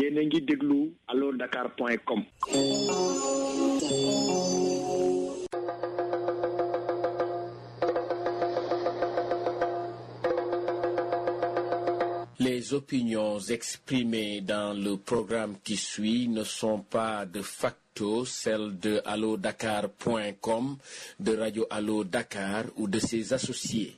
yéen a ngi déglu allo dakar point com Les opinions exprimées dans le programme qui suit ne sont pas de facto celles de allodakar.com, de Radio Allo Dakar ou de ses associés.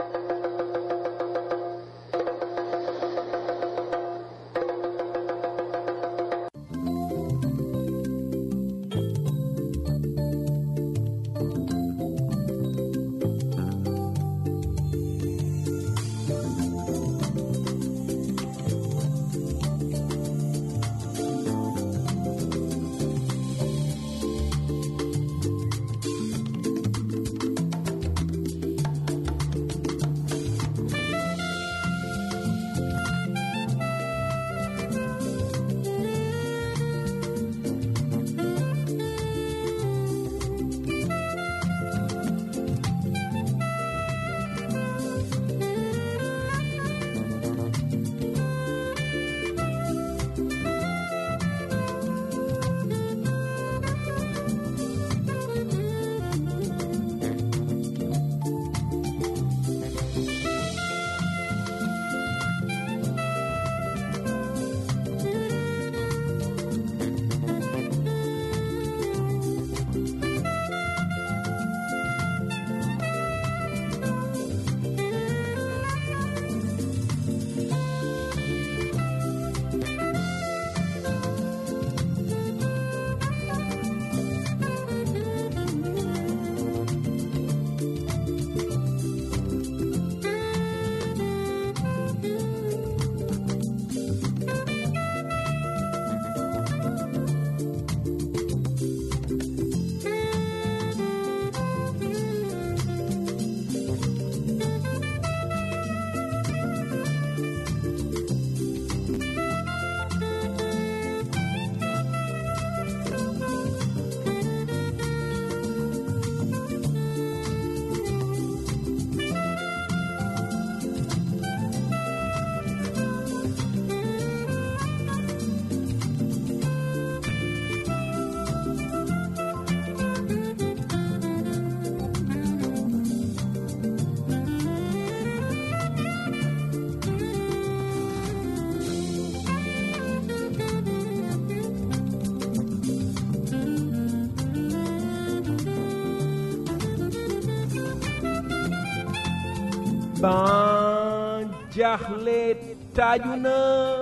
ban jaaxle taaju na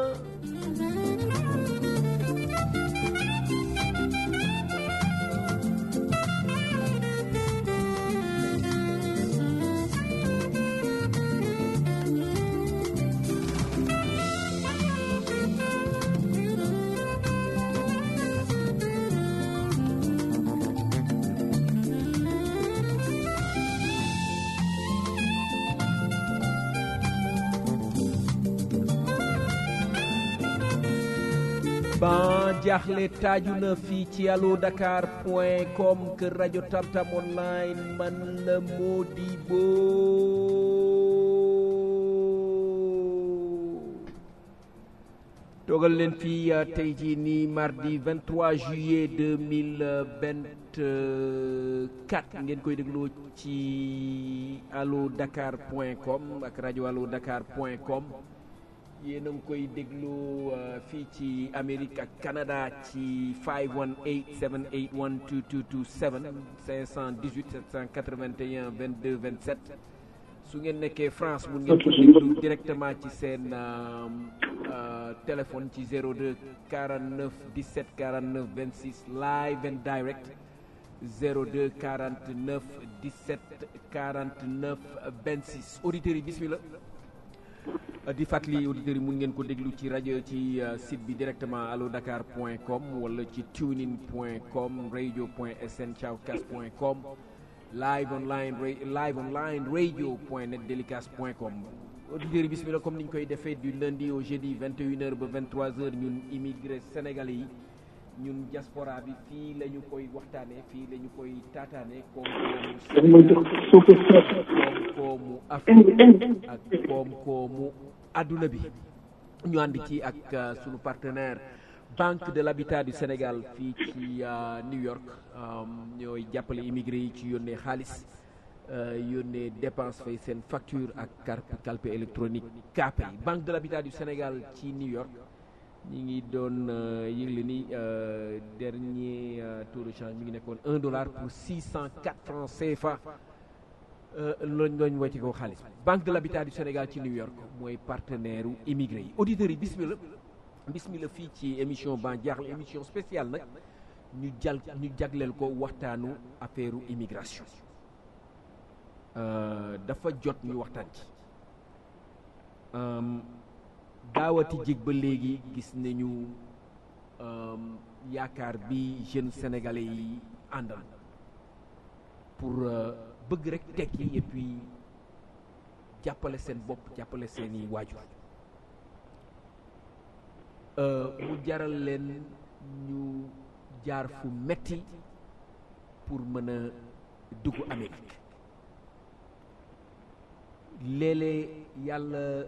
ban jaaxle taaju na fii ci allo dakar point com kër rajo tamtam online man la Modibo toogal leen fii tey jii nii mardi 23 juillet 2024 ngeen koy dégloo ci allo dakar point com ak rajo allo dakar point com yéen a ngi koy déglu fii ci Amérique ak Canada ci 518 781 2227 518 781 22 27 su ngeen nekkee France mun ngeen ko déglu directement ci seen téléphone ci 02 49 17 49 26 live and direct 02 49 17 49 26 auditeurs yi bismillah di fàttali auditeurs yi mun ngeen ko déglu ci rajo ci site bi directement allo dakar point com wala ci tunein point com radio point sn thiawcas point com live online live online radio point net délicas point com auditeurs yi bismillah comme ni ñu koy defee du lundi au jeudi 21h ba 23h ñun immigré sénégalais yi ñun diaspora bi fii la ñu koy waxtaanee fii la ñu koy taataane koom-koomu Afrique ak koom-koomu adduna bi ñu ànd ci ak sunu partenaire banque de l'habitat du Sénégal fii ci New York ñooy jàppale immigré yi ci yónnee xaalis yónnee dépense fay seen facture ak carte calpe électronique CAPE yi banque de l'habitat du Sénégal ci New York ñi ngi doon yëgle ni dernier taux de change mi ngi nekkoon un dollar pour six cent quatre francs CFA loolu lañ wàcce ko xaalis banque de l'habitat du Sénégal ci New York mooy partenaire u immigré yi auditeurs yi bismillah bismillah fii ci émission ban jaaxle émission spéciale nag ñu jal ñu jagleel ko waxtaanu affaire immigration dafa jot ñu waxtaan ci daawati jég ba léegi gis nañu yaakaar bi jeunes sénégalais yi àndal pour bëgg rek tekki et puis jàppale seen bopp jàppale seeni waajur mu jaral leen ñu jaar fu metti pour mën a dugg Amérique léeg-léeg yàlla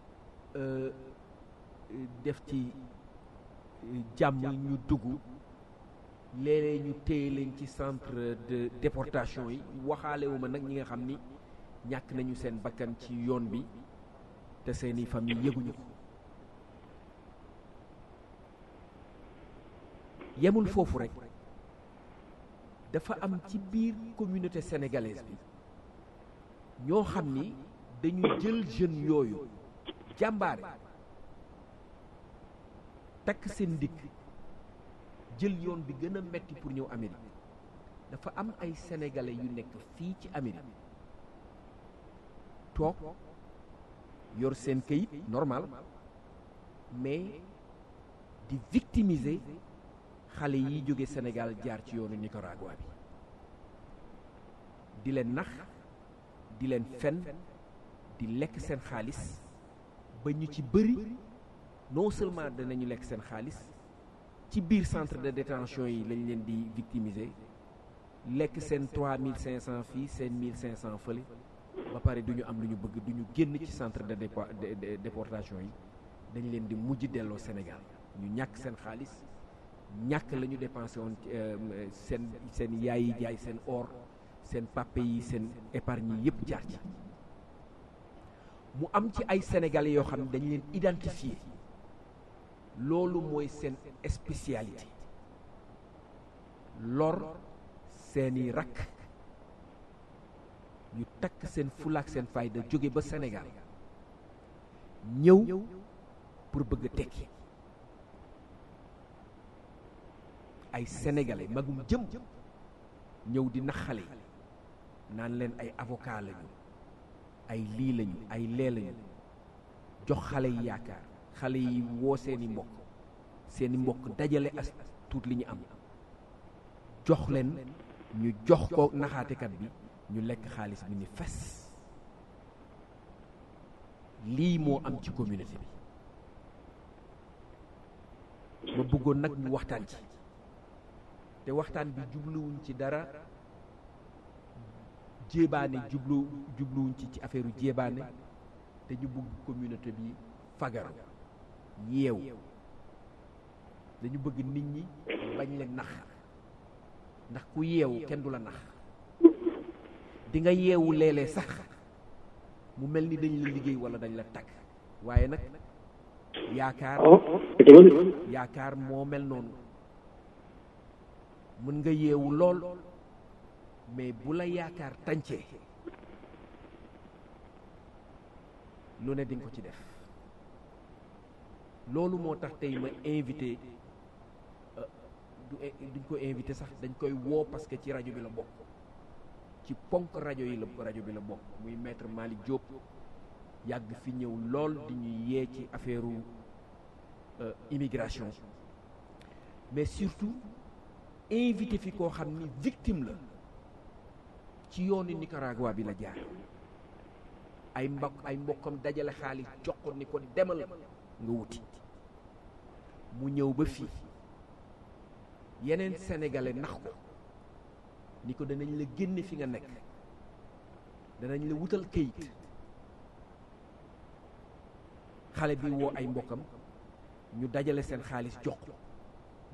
def ci jàmm ñu dugg léeg-léeg ñu téye leen ci centre de déportation yi waxaalewu ma nag ñi nga xam ni ñàkk nañu seen bakkan ci yoon bi te seeni famille yëguñu ko yemul foofu rek dafa am ci biir communauté sénégalaise bi ñoo xam ni dañu jël jeunes yooyu jàmbaare takk seen dikk jël yoon bi gën a metti pour ñëw Amérique dafa am ay sénégalais yu nekk fii ci Amérique toog yor seen këyit normal mais di victimiser xale yi jóge Sénégal jaar ci yoonu Nicaragua bi di leen nax di leen fen di lekk seen xaalis ba ñu ci bëri non seulement danañu lekk seen xaalis ci biir centre de détention yi lañ leen di victimiser lekk seen trois mille cinq cent fii seen mille cinq cent fële ba pare du ñu am lu ñu bëgg du ñu génn ci centre de déportation yi dañ leen di mujj delloo Sénégal ñu ñàkk seen xaalis ñàkk la ñu dépensé woon seen seen yaay yi jaay seen or seen pape yi seen épargne yi yëpp jaar ci mu am ci ay sénégalais yoo xam ne dañ leen identifier loolu mooy seen spécialité lor seeni rakk ñu takk seen fulaak seen fayda jóge ba Sénégal ñëw pour bëgg a tekki ay sénégalais magum jëm ñëw di nax xale yi naan leen ay avocat lañu ay lii lañu ay lee lañu jox xale yi yaakaar xale yi woo seeni mbokk seeni mbokk dajale as tuut li ñu am jox leen ñu jox ko naxaatekat bi ñu lekk xaalis bi ni fes lii moo am ci communauté bi ma bëggoon nag ñu waxtaan ci te waxtaan bi jubluwuñ ci dara jéebaane jublu jubluwuñ ci ci affaire jéebaane te ñu bëgg communauté bi fagaru yeew dañu bëgg nit ñi bañ leen nax ndax ku yeewu kenn du la nax di nga yeewu léeg-léeg sax mu mel ni dañ la liggéey wala dañ la tagg waaye nag yaakaar yaakaar moo mel noonu mën nga yeewu lool mais bu la yaakaar tàncee lu ne di nga ko ci def loolu moo tax tey ma invité du duñ ko invité sax dañ koy woo parce que ci rajo bi la bokk ci ponk rajo yi la rajo bi la bokk muy maître Malick Diop yàgg fi ñëw lool di ñu yee ci affaire immigration mais surtout invité fi koo xam ni victime la ci yoonu Nicaragua bi la jaar ay mbokk ay mbokkam dajale xaalis jox ko ni ko demal nga wuti mu ñëw ba fii yeneen sénégalais nax ko ni ko danañ la génne fi nga nekk danañ la wutal këyit xale bi woo ay mbokkam ñu dajale seen xaalis jox ko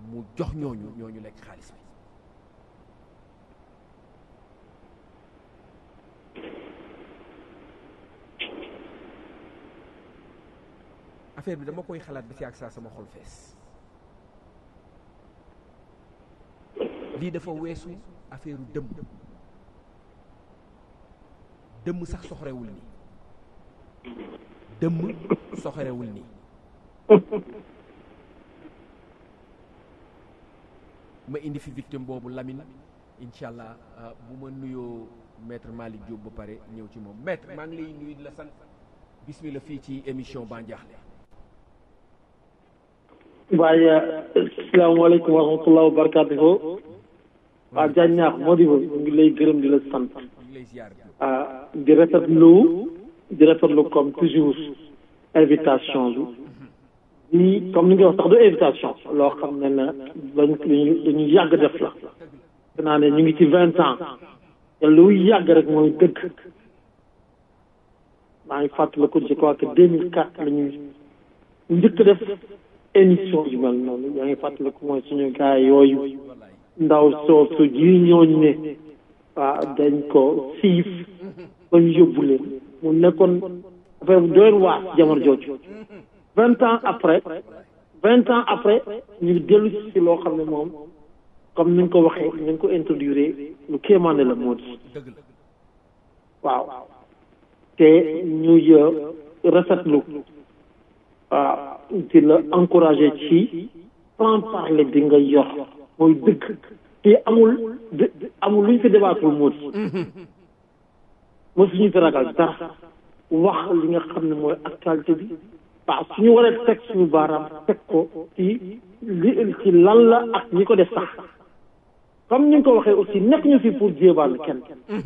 mu jox ñooñu ñooñu lekk xaalis bi affaire bi dama koy xalaat ba ci ak saa sama xol fees lii dafa weesu affaire u dëmm dëmm sax soxorewul nii dëmm soxorewul nii ma indi fi victime boobu Lamine incha allah bu ma nuyoo maître Malick Diop ba pare ñëw ci moom maître maa ngi lay nuyu di la sant bismillah fii ci émission Bandiakhile waaye asalaamaaleykum wa rahmatulah wa barakatuhu waa Diagne ñaax moo di ñu ngi lay gërëm di la sant ah di rafetlu di rafetlu comme toujours invitation bi nii comme ni nga wax sax du invitation loo xam ne ne dañ dañu dañu yàgg def la naa ne ñu ngi ci vingt ans te lu yàgg rek mooy dëgg maa ngi fàttaliku je crois que deux mille quatre la ñu njëkk def émission yu mel noonu yaa ngi fàttaliku mooy suñu gars yooyu ndaw soosu ji ñooñ ne waaw dañ ko siif ba ñu yóbbu leen mu nekkoon affaire bu doon waas jamono jooju vingt ans après vingt ans après ñu dellu si loo xam ne moom comme ni nga ko waxee ni nga ko introduire lu kéemaane la moo di waaw te ñuy rafetlu waaw di la encouragé ci franc parler bi nga yor mooy dëgg te amul amul lu ñu fi débattul moo di moo suñu fi ragal dara wax li nga xam ne mooy actualité bi waaw suñu waree teg suñu baaraam teg ko ci li ci lan la ak ñi ko def sax comme ni nga ko waxee aussi nekk ñu fi pour jéebal kenn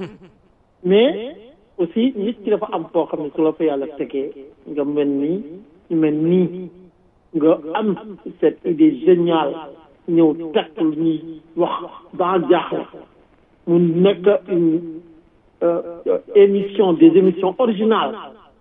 mais aussi nit ki dafa am foo xam ne su la fa yàlla tegee nga mel nii ñu mel nii nga am cette idée géniale ñëw teg lu ñuy wax dans jaaxle mu nekk une émission des émissions originales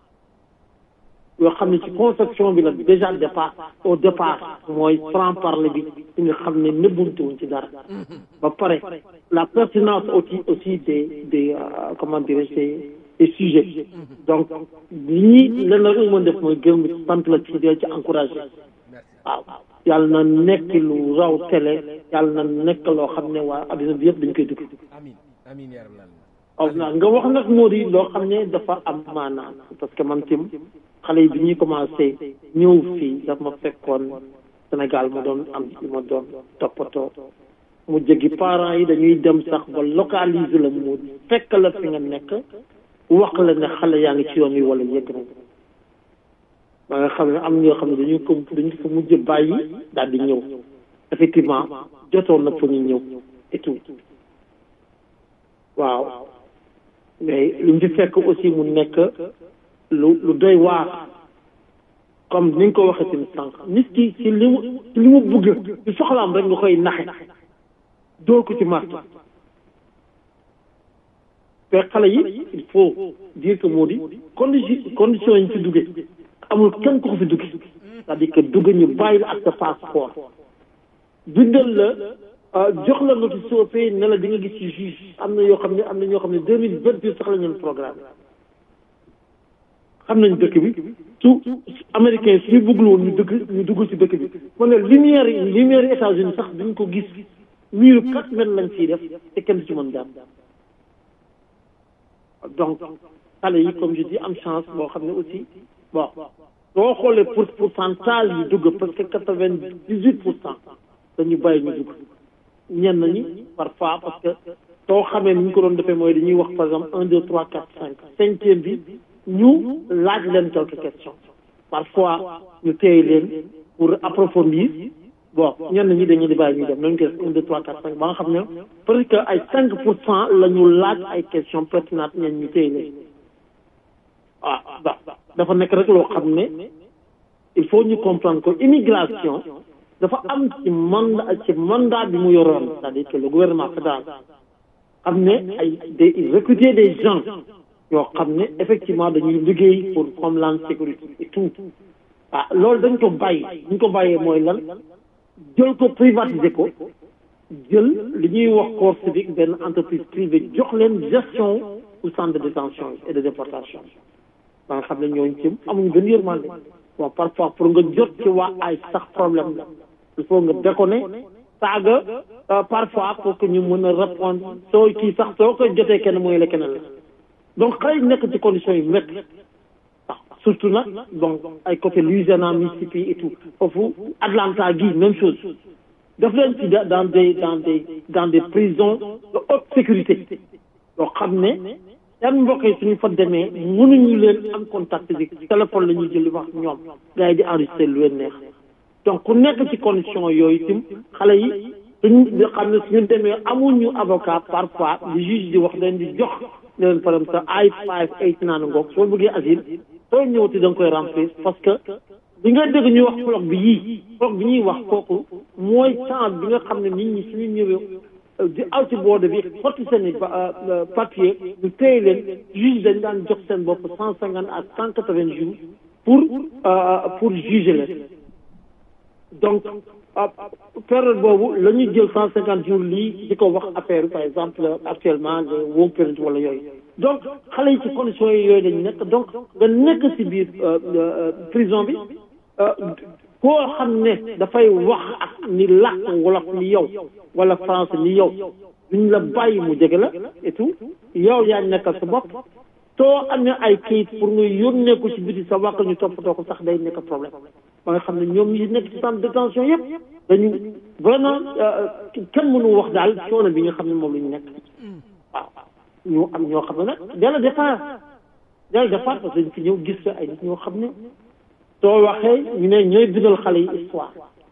yoo xam ne ci conception bi la déjà départ au départ mooy franc parler bi ci nga xam ne nëbbuntuwuñ ci dara ba pare la pertinence aussi aussi des des comment dirais-je des des sujets donc li ñuy len rek mën def mooy gërëm bi sant la ci dee ci encouragé waaw yàlla na nekk lu raw télé yàlla na nekk loo xam ne waa adduna bi yëpp dañ koy dugg amiin amiin yaa rabbal aw na nga wax nag moo di loo xam ne dafa am maanaam parce que man tim xale yi bi ñuy commencé ñëw fii daf ma fekkoon Sénégal ma doon am ma doon toppatoo mu jegi parents yi dañuy dem sax ba localiser la mu fekk la fi nga nekk wax la ne xale yaa ngi ci yoon wi wala yëgg na ba nga xam ne am ñoo xam ne dañu ko dañu ko mujj bàyyi daal di ñëw effectivement jotoon na fa ñu ñëw et tout waaw mais li ñu fi fekk aussi mu nekk lu lu doy waar comme ni nga ko waxee tamit sànq nit ki ci li mu ci li mu bëgg ci soxlaam rek nga koy naxe dóor ko ci marto te xale yi il faut dire que moo di condition condition yi ñu fi duggee amul kenn ku ko fi duggee c'est-à-dire que dugg ñu bàyyi la ak sa passeport bindal la jox la notice soo fee ne la di nga gis ci juge am na yoo xam ne am na ñoo xam ne deux mille vingt deux sax la ñu programme xam nañ dëkk bi su américain suñu bëggul woon ñu dëkk ñu dugg ci dëkk bi ma ne lumière yi lumière États-Unis sax duñ ko gis miiru quatre mètres lañ ciy def te kenn du ci mën daam donc xale yi comme je dis am chance boo xam ne aussi bon boo xoolee pour pourcentage yu dugg parce que quatre vingt dix huit pour cent dañu bàyyi ñu dugg ñenn ñi parfois parce que soo xamee ni ñu ko doon defee mooy dañuy wax par exemple un deux trois quatre cinq cinquième bi ñu laaj leen quelques questions parfois ñu téye leen pour approfondir bon ñenn ñi dañuy di bàyyi ñu dem nañu ko def un deux trois quatre cinq ba nga xam ne parce que ay cinq pour cent la ñu laaj ay questions pertinentes ñenn ñu téye leen waaw ba dafa nekk rek loo xam ne il faut ñu comprendre que immigration dafa am ci mandat ci mandat bi mu yoroon c'est-à-dire que le gouvernement fédéral xam ne ay des recruter des gens yoo xam ne effectivement dañuy liggéey pour homeland sécurité et tout ah loolu dañ ko bàyyi dañ ko bàyyee mooy lan jël ko privatiser ko jël li ñuy wax corps civique benn entreprise privée jox leen gestion au centre de détention et de déportation ba nga xam ne ñooñu ci amuñu benn yërmande bon parfois pour nga jot ci waa ay sax problème la il faut nga déconner saaga parfois pour que ñu mën a répondre soo kii sax soo koy jotee kenn mooy la keneen la donc xale yi nekk ci conditions yu métti waaw surtout nag donc ay côté Louisiana Mississippi et tout foofu Atlanta gi même chose daf leen ci dans des dans des dans des prisons de haute sécurité yoo xam ne yan mbokk yi suñu fa demee mënuñu leen am contact physique téléphone la ñuy jël wax ñoom gars yi di enregistré lu leen neex donc ku nekk ci condition yooyu tim xale yi suñ xam ne suñu demee amuñu avocat parfois di juge di wax leen di jox ne leen par exemple ay five eight naan ngoog soo bëggee asile soo ñëwati da nga koy remplir parce que bi nga dégg ñuy wax floc bi yii floc bi ñuy wax kooku mooy temps bi nga xam ne nit ñi suñu ñëwee di aw ci boode bi xotti seen i papier ñu téye leen juge dañ daan jox seen bopp cent cinquante à cent quatre vingt jours pour pour juger leen donc période boobu la ñuy jël cent cinquante jours lii di ko wax affaire par exemple actuellement le work permit wala yooyu donc xale yi ci conditions yi yooyu dañu nekk donc nga nekk ci biir prison bi koo xam ne dafay wax ak ni làkk wolof ni yow wala français ni yow duñ la bàyyi mu jege la et tout yow yaa nekkal sa bopp soo amee ay kayit pour nga yónnee ko ci biti sa wàkk ñu toppatoo ko sax day nekk problème ba nga xam ne ñoom ñi nekk ci centre de détention yëpp dañu vraiment kenn mënu wax daal coono bi nga xam ne moom la ñu nekk waaw ñu am ñoo xam ne nag dès le départ dès le départ parce que dañ fi ñëw gis fa ay nit ñoo xam ne soo waxee ñu ne ñooy bindal xale yi histoire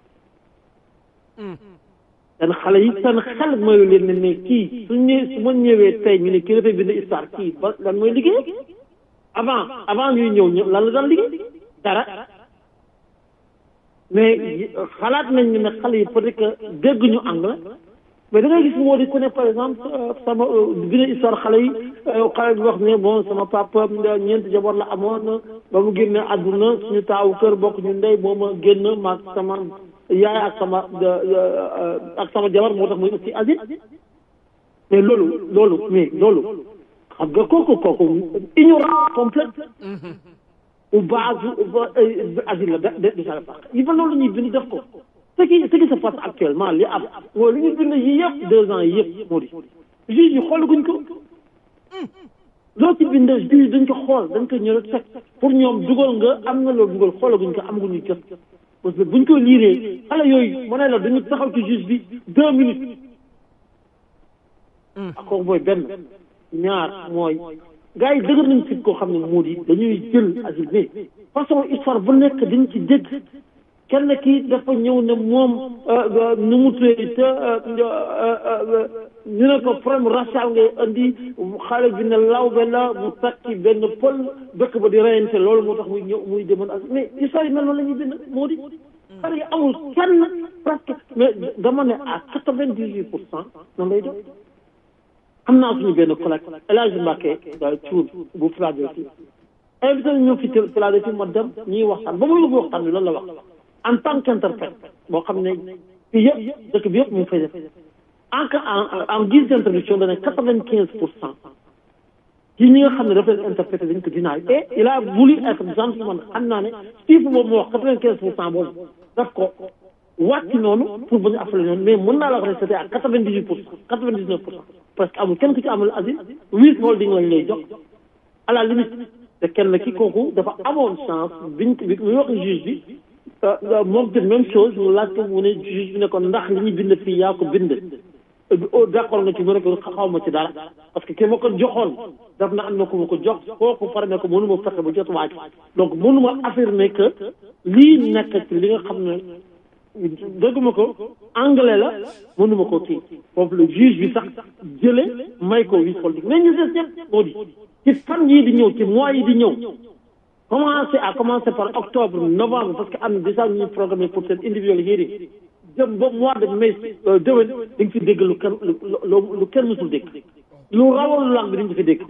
seen xale yi seen xel mayu leen ne ne kii su ñëwee su ma ñëwee tey ñu ne kii dafay bind histoire kii ba lan mooy liggéey avant avant ñuy ñëw ñëw lan la daan liggéey dara mais xalaat nañ ne xale yi peut-être que dégg ñu anglais mais da ngay gis moo di ku ne par exemple sama bind histoire xale yi xale bi wax ne bon sama papa ñeenti jabar la amoon ba mu génne àdduna suñu taawu kër bokk ñu ndey moo ma génn maag sama yaay ak sama ak sama jabar moo tax muy aussi asile mais loolu loolu mais loolu xam nga kooku kooku ignorance complète ou base asile la de de sa il fa loolu la ñuy bind def ko ce qui ce qui se passe actuellement li am mooy li ñu bind yi yëpp deux ans yi yëpp moo di juge yi xoolaguñ ko loo ci bind juge dañ ko xool dañ ko ñëw teg pour ñoom dugal nga am nga loolu dugal xoolaguñ ko amaguñu jot parce que buñ ko liiree xale yooyu ma ne la dañu taxaw ci juge bi deux minutes akoo mooy benn ñaar mooy gars yi dëgër nañ fit koo xam ne moo di dañuy jël asile mais façon histoire bu nekk dañ ci dégg kenn kii dafa ñëw ne moom nu mu tuddee te ñu ne ko problème racial ngay andi xale bi ne lawbe la mu takki benn pël dëkk ba di reyante loolu moo tax muy ñëw muy demoon ak mais histoire yi mel noonu la ñuy bind moo di parce que amul kenn presque mais dama ne à quatre vingt dix huit pour cent noonu lay doon am naa suñu benn collègue El Hadj Mbacke Thiour bu Philadelphie invité ñu fi Philadelphie ma dem ñuy waxtaan ba muy yóbbu waxtaan bi loolu la wax en tant qu'interprète boo xam ne fii yëpp dëkk bi yëpp mu ngi fay def en en en guise d'introduction dana quatre vingt quinze pour cent ci ñi nga xam ne dafa leen interprété dañ ko dinaay et il a voulu être gentleman xam naa ne chiffre boobu mu wax quatre vingt quinze pour cent boobu daf ko wàcc noonu pour bañ a affale noonu mais mën naa la wax ne c'était à quatre vingt dix huit pour cent quatre vingt dix neuf pour cent parce que amul kenn ku ci amul asile huit holding lañ lay jox à la limite te kenn ki kooku dafa amoon chance biñ bi muy wax juge bi moom te même chose mu laaj ko mu ne juge bi ne ko ndax li ñu bind fii yaa ko bind d'accord nga ci mu ne ko xaw ma ci dara parce que ki ma ko joxoon daf na am na ko ma ko jox kooku pare ne ko mënu ma fexe ba jot waaj donc mënu ma affirmer que lii nekk ci li nga xam ne dëgguma ko anglais la mënu ma ko kii foofu le juge bi sax jële may ko wis holding mais ñu des ñëpp moo di ci fan yii di ñëw ci mois yi di ñëw commencé à commencer par octobre novembre parce que am na déjà ñuy programmé pour seen individual hearing jëm ba mois de mai déwén di nga fi dégg lu kenn lu lu kenn mësul dégg lu rawal lu lang bi di nga fi dégg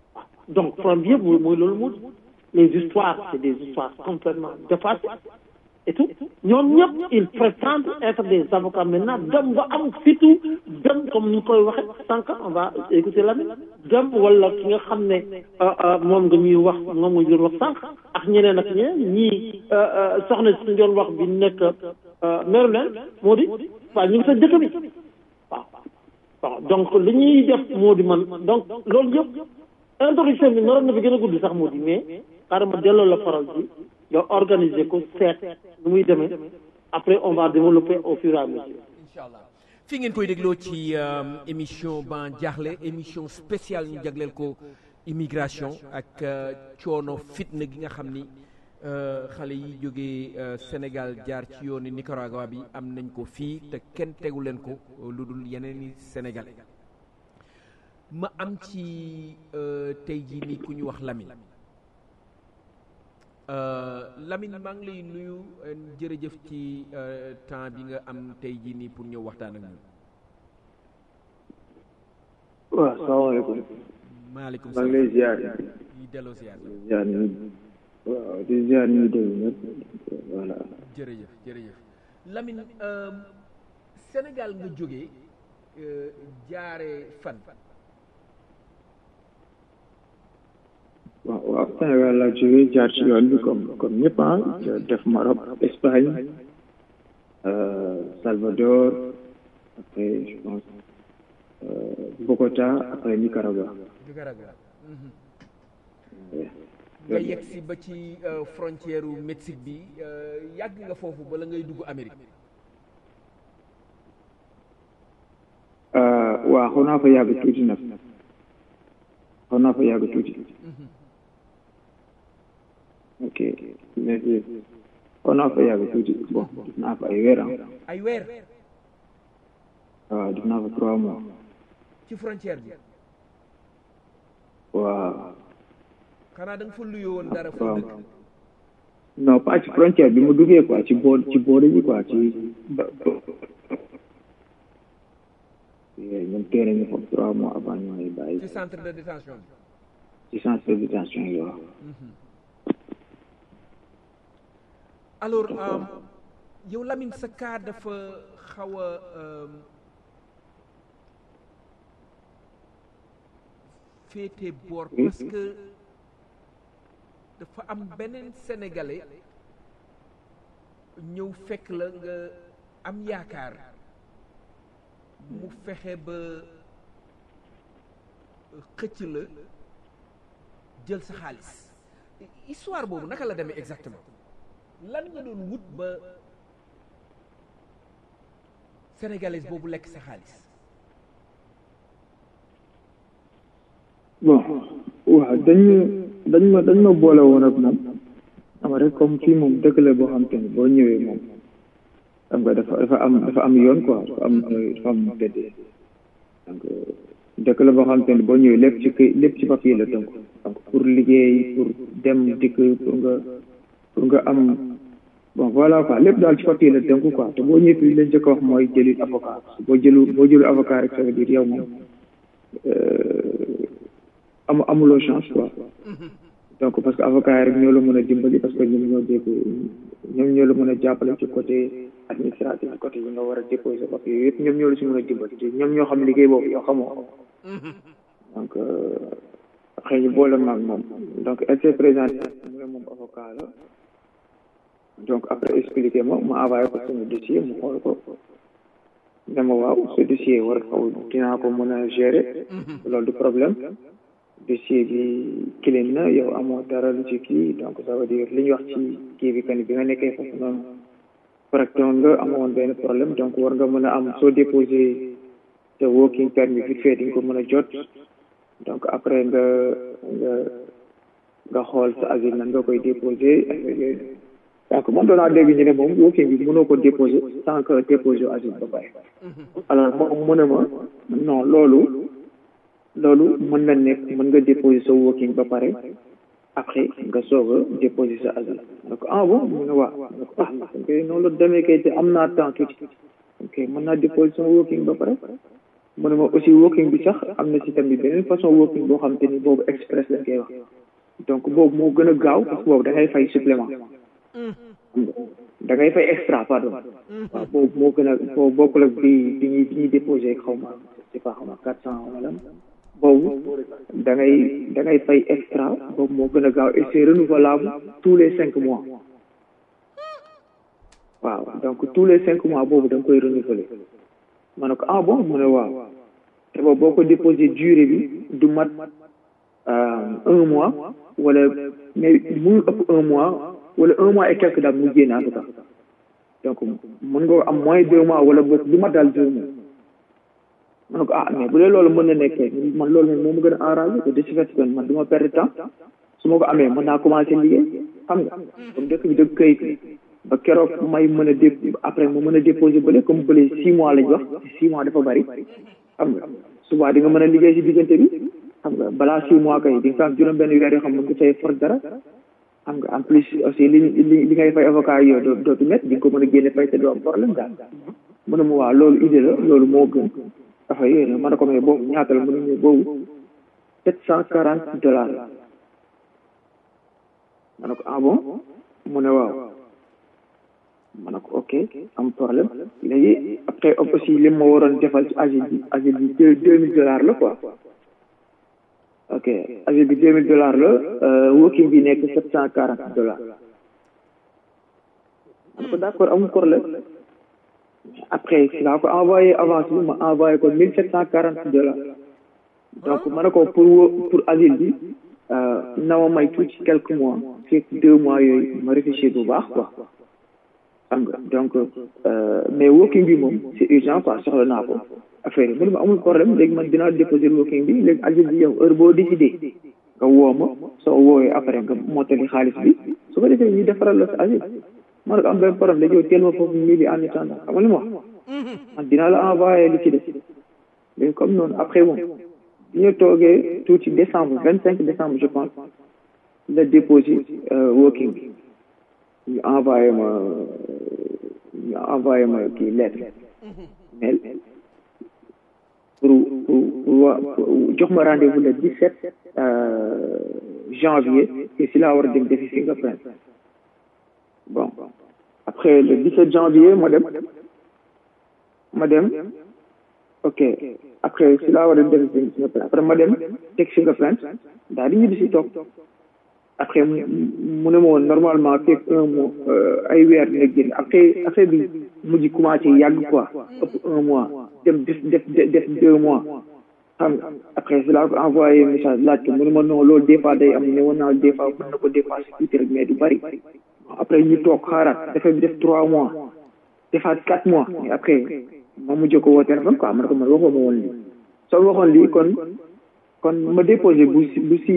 donc problème bi yëpp mooy mooy loolu moo les histoires c'est des histoires complètement dépassées et tout ñoom ñëpp ils prétendent être des avocats maintenant dem ba am fitu dem comme ñu koy waxe sànq on va écouter la dem wala ki nga xam ne moom nga ñuy wax moom nga doon wax sànq ak ñeneen ak ñeneen ñii soxna si doon wax bi nekk Maryland moo di waaw ñu ngi sa dëkk bi waaw waaw donc li ñuy def moo di man donc loolu yëpp introduction bi naroon na fi gën a gudd sax moo di mais xaaral ma delloo la parole bi nga organiser ko seet nu muy demee après on va développer au fur et à mesure incha allah fi ngeen koy dégloo ci émission ban jaaxle émission spéciale ñu jagleel ko immigration ak coono fitna gi nga xam ni xale yi jógee Sénégal jaar ci yooni Nicaragua bi am nañ ko fii te kenn tegu leen ko lu dul yeneen i sénégalais ma am ci tey jii nii ku ñu wax Lamine Lamine maa ngi lay nuyu jërëjëf ci temps bi nga am tey jii nii pour ñëw waxtaan ak ñun. waaw salaamaaleykum. maaleykum maa ngi lay ziar. yi delloo ziar. ziar ñu waaw di ziar ñu déglu ñëpp voilà. jërëjëf jërëjëf Lamine Sénégal nga jógee jaare fan. waaw waaw Sénégal laa jógee jaar ci yoon bi comme comme ñëpp ah def Maroc Espagne Salvador après je pense Bogota après Nicaragua. Nicaragua. nga yegg si ba ci frontière u Mexique bi yàgg nga foofu bala ngay dugg Amérique. waaw xaw naa fa yàgg tuuti nag xaw naa fa yàgg tuuti. ok léegi xaw naa fa yàgg tuuti bon def naa fa ay weer ay weer. waaw def naa fa trois mois. ci frontière bi. waaw. xanaa da nga fa luyoo woon dara foo dëkk. non pas ci frontière bi mu duggee quoi ci boor ci boor bi quoi ci. ñoom téere ñu foofu trois mois avant ñu may bàyyi. ci centre de détention bi. ci centre de détention yi waaw. alors yow Lamine sa cas dafa xaw a féete boor parce que dafa am beneen sénégalais ñëw fekk la nga am yaakaar mu fexe ba xëcc la jël sa xaalis histoire boobu naka la demee exactement lan nga doon wut ba sénégalaise boobu lekk sa xaalis bon waaw dañ dañ ma dañ ma boole woon ak moom xam rek comme fii moom dëkk la boo xam te ne boo ñëwee moom xam nga dafa dafa am dafa am yoon quoi dafa am dafa am tëddee donc dëkk la boo xam te ne boo ñëwee lépp ci këy lépp ci papier la tënk donc pour liggéey pour dem dikk pour nga pour nga am bon voilà quoi lépp daal ci papier la tënk quoi te boo ñëwee fii lañ njëkk a wax mooy jëli avocat boo jëlu boo jëlu avocat rek ça veut dire yow moom amu amuloo chance quoi donc parce que avocat yi rek ñoo la mën a dimbali parce que ñoom ñoo dégg ñoom ñoo la mën a jàppale ci côté administratif côté yi nga war a déposer papier yooyu yëpp ñoom ñoo la si mën a dimbali te ñoom ñoo xam liggéey boobu yow xamoo ko donc xëy ñu boole maag moom donc elle s'est présentée mu ne moom avocat la donc après expliqué ma ma envoyé ko sama dossier mu xool ko dama waaw ce dossier war xaw dinaa ko mën a gérer loolu du problème dossier bi clean na yow amoo dara lu ci kii donc ça veut dire li ñu wax ci kii bi kan bi nga nekkee foofu noonu correctement nga amoon benn problème donc war nga mën a am soo déposé te working permit vite fait di nga ko mën a jot donc après nga nga nga xool sa asile nan nga koy déposé donc man doon naa dégg ñu ne moom working bi mënoo ko déposé sans que déposé asile ba pare alors moom mu ne ma non loolu loolu mën na nekk mën nga déposer sa working ba pare après nga soog a déposer sa asile donc ah bon mu ne waaw donc ah ok noonu la demee kay te am naa temps tuuti ok mën naa déposer sama working ba pare mu ne ma aussi working bi sax am na ci tamit beneen façon working boo xam te ni boobu express lañ koy wax donc boobu moo gën a gaaw parce que boobu da ngay fay supplément da ngay fay extra pardon waaw boobu moo gën a boobu bokkul ak bi bi ñuy bi ñuy déposé xaw ma c'est pas xaw ma quatre cent wala boobu da ngay da ngay fay extra boobu moo gën a gaaw et c'est renouvelable tous les cinq mois waaw donc tous les cinq mois boobu da nga koy renouveler ma ne ko ah bon mu ne waaw te boobu boo ko déposé durée bi du mat un mois wala mais mënul ëpp un mois wala un mois et quelque daal mu génn en tout cas donc mën nga am moins deux mois wala boog du mat daal deux mois ma ne ko ah mais bu dee loolu mën na nekkee man loolu moom moo ma gën a arrangé que de ce fait que man du ma perdre temps su ma ko amee mën naa commencé liggéey xam nga comme dëkk bi dëkk kayit ba keroog may mën a dé après mu mën a déposé bële comme bële six mois lañ wax six mois dafa bari xam nga souvent di nga mën a liggéey si diggante bi xam nga balaa six mois kay di nga am juróom benn weer yoo xam mën nga fay for dara xam nga en plus aussi li li li ngay fay avocat yi yow dootu met di nga ko mën a génne fay te doo am problème daal mu ne ma waa loolu idée la loolu moo gën dafa yéene ma ne ko mais boobu ñaata la mu ne boobu sept cent quarante dollars ma ne ko ah bon mu ne waaw ma ne ko ok am problème léegi après aussi li ma waroon defal ci asile bi asile bi deux deux mille dollars la quoi ok asile bi deux mille dollars la working bi nekk sept cent quarante dollars ma ne ko d'accord amul problème après si laa ko envoyé avance bi ma envoyé ko mille sept cent quarante dollars donc ma ne ko pour pour asile bi na ma may tuuti quelques mois fekk deux mois yooyu ma réfléchir bu baax quoi xam nga donc mais working bi moom c'est urgent quoi soxla naa ko affaire yi mu ne ma amul problème léegi man dinaa déposer working bi léegi asile bi yow heure boo décidé nga woo ma soo woowee après nga mottali xaalis bi su ko defee ñu defaral la sa asile ma ne ko am benn problème léegi yow teel ma foofu mii bi en attendant xam nga li ma wax man dinaa la envoyé li ci des léegi comme noonu après bon bi ñu toogee tuuti décembre vingt cinq décembre je pense la déposé working bi ñu envoyé ma ñu envoyé ma kii lettre mail pour pour pour jox ma rendez-vous le 17 janvier et si laa war a dem defi fingerprint bon après le 17 janvier ma dem ma dem ok après si laa war a dem defi fingerprint après ma dem teg fingerprint daal di ñibbi si toog après mu ne ma woon normalement fekk un mois ay weer dina génn après affaire bi mujj commencé yàgg quoi ëpp un mois dem def def def deux mois xam nga après si laa ko envoyé message laaj ko mu ne ma non loolu des fois day am ne woon naa des fois mën na ko dépassé tuuti rek mais du bari après ñu toog xaaraat dafay def trois mois defaat quatre mois mais après ma mujj ko woo téléphone quoi ma ne ko man waxoo ma woon lii soo waxoon lii kon kon ma déposé bu bu si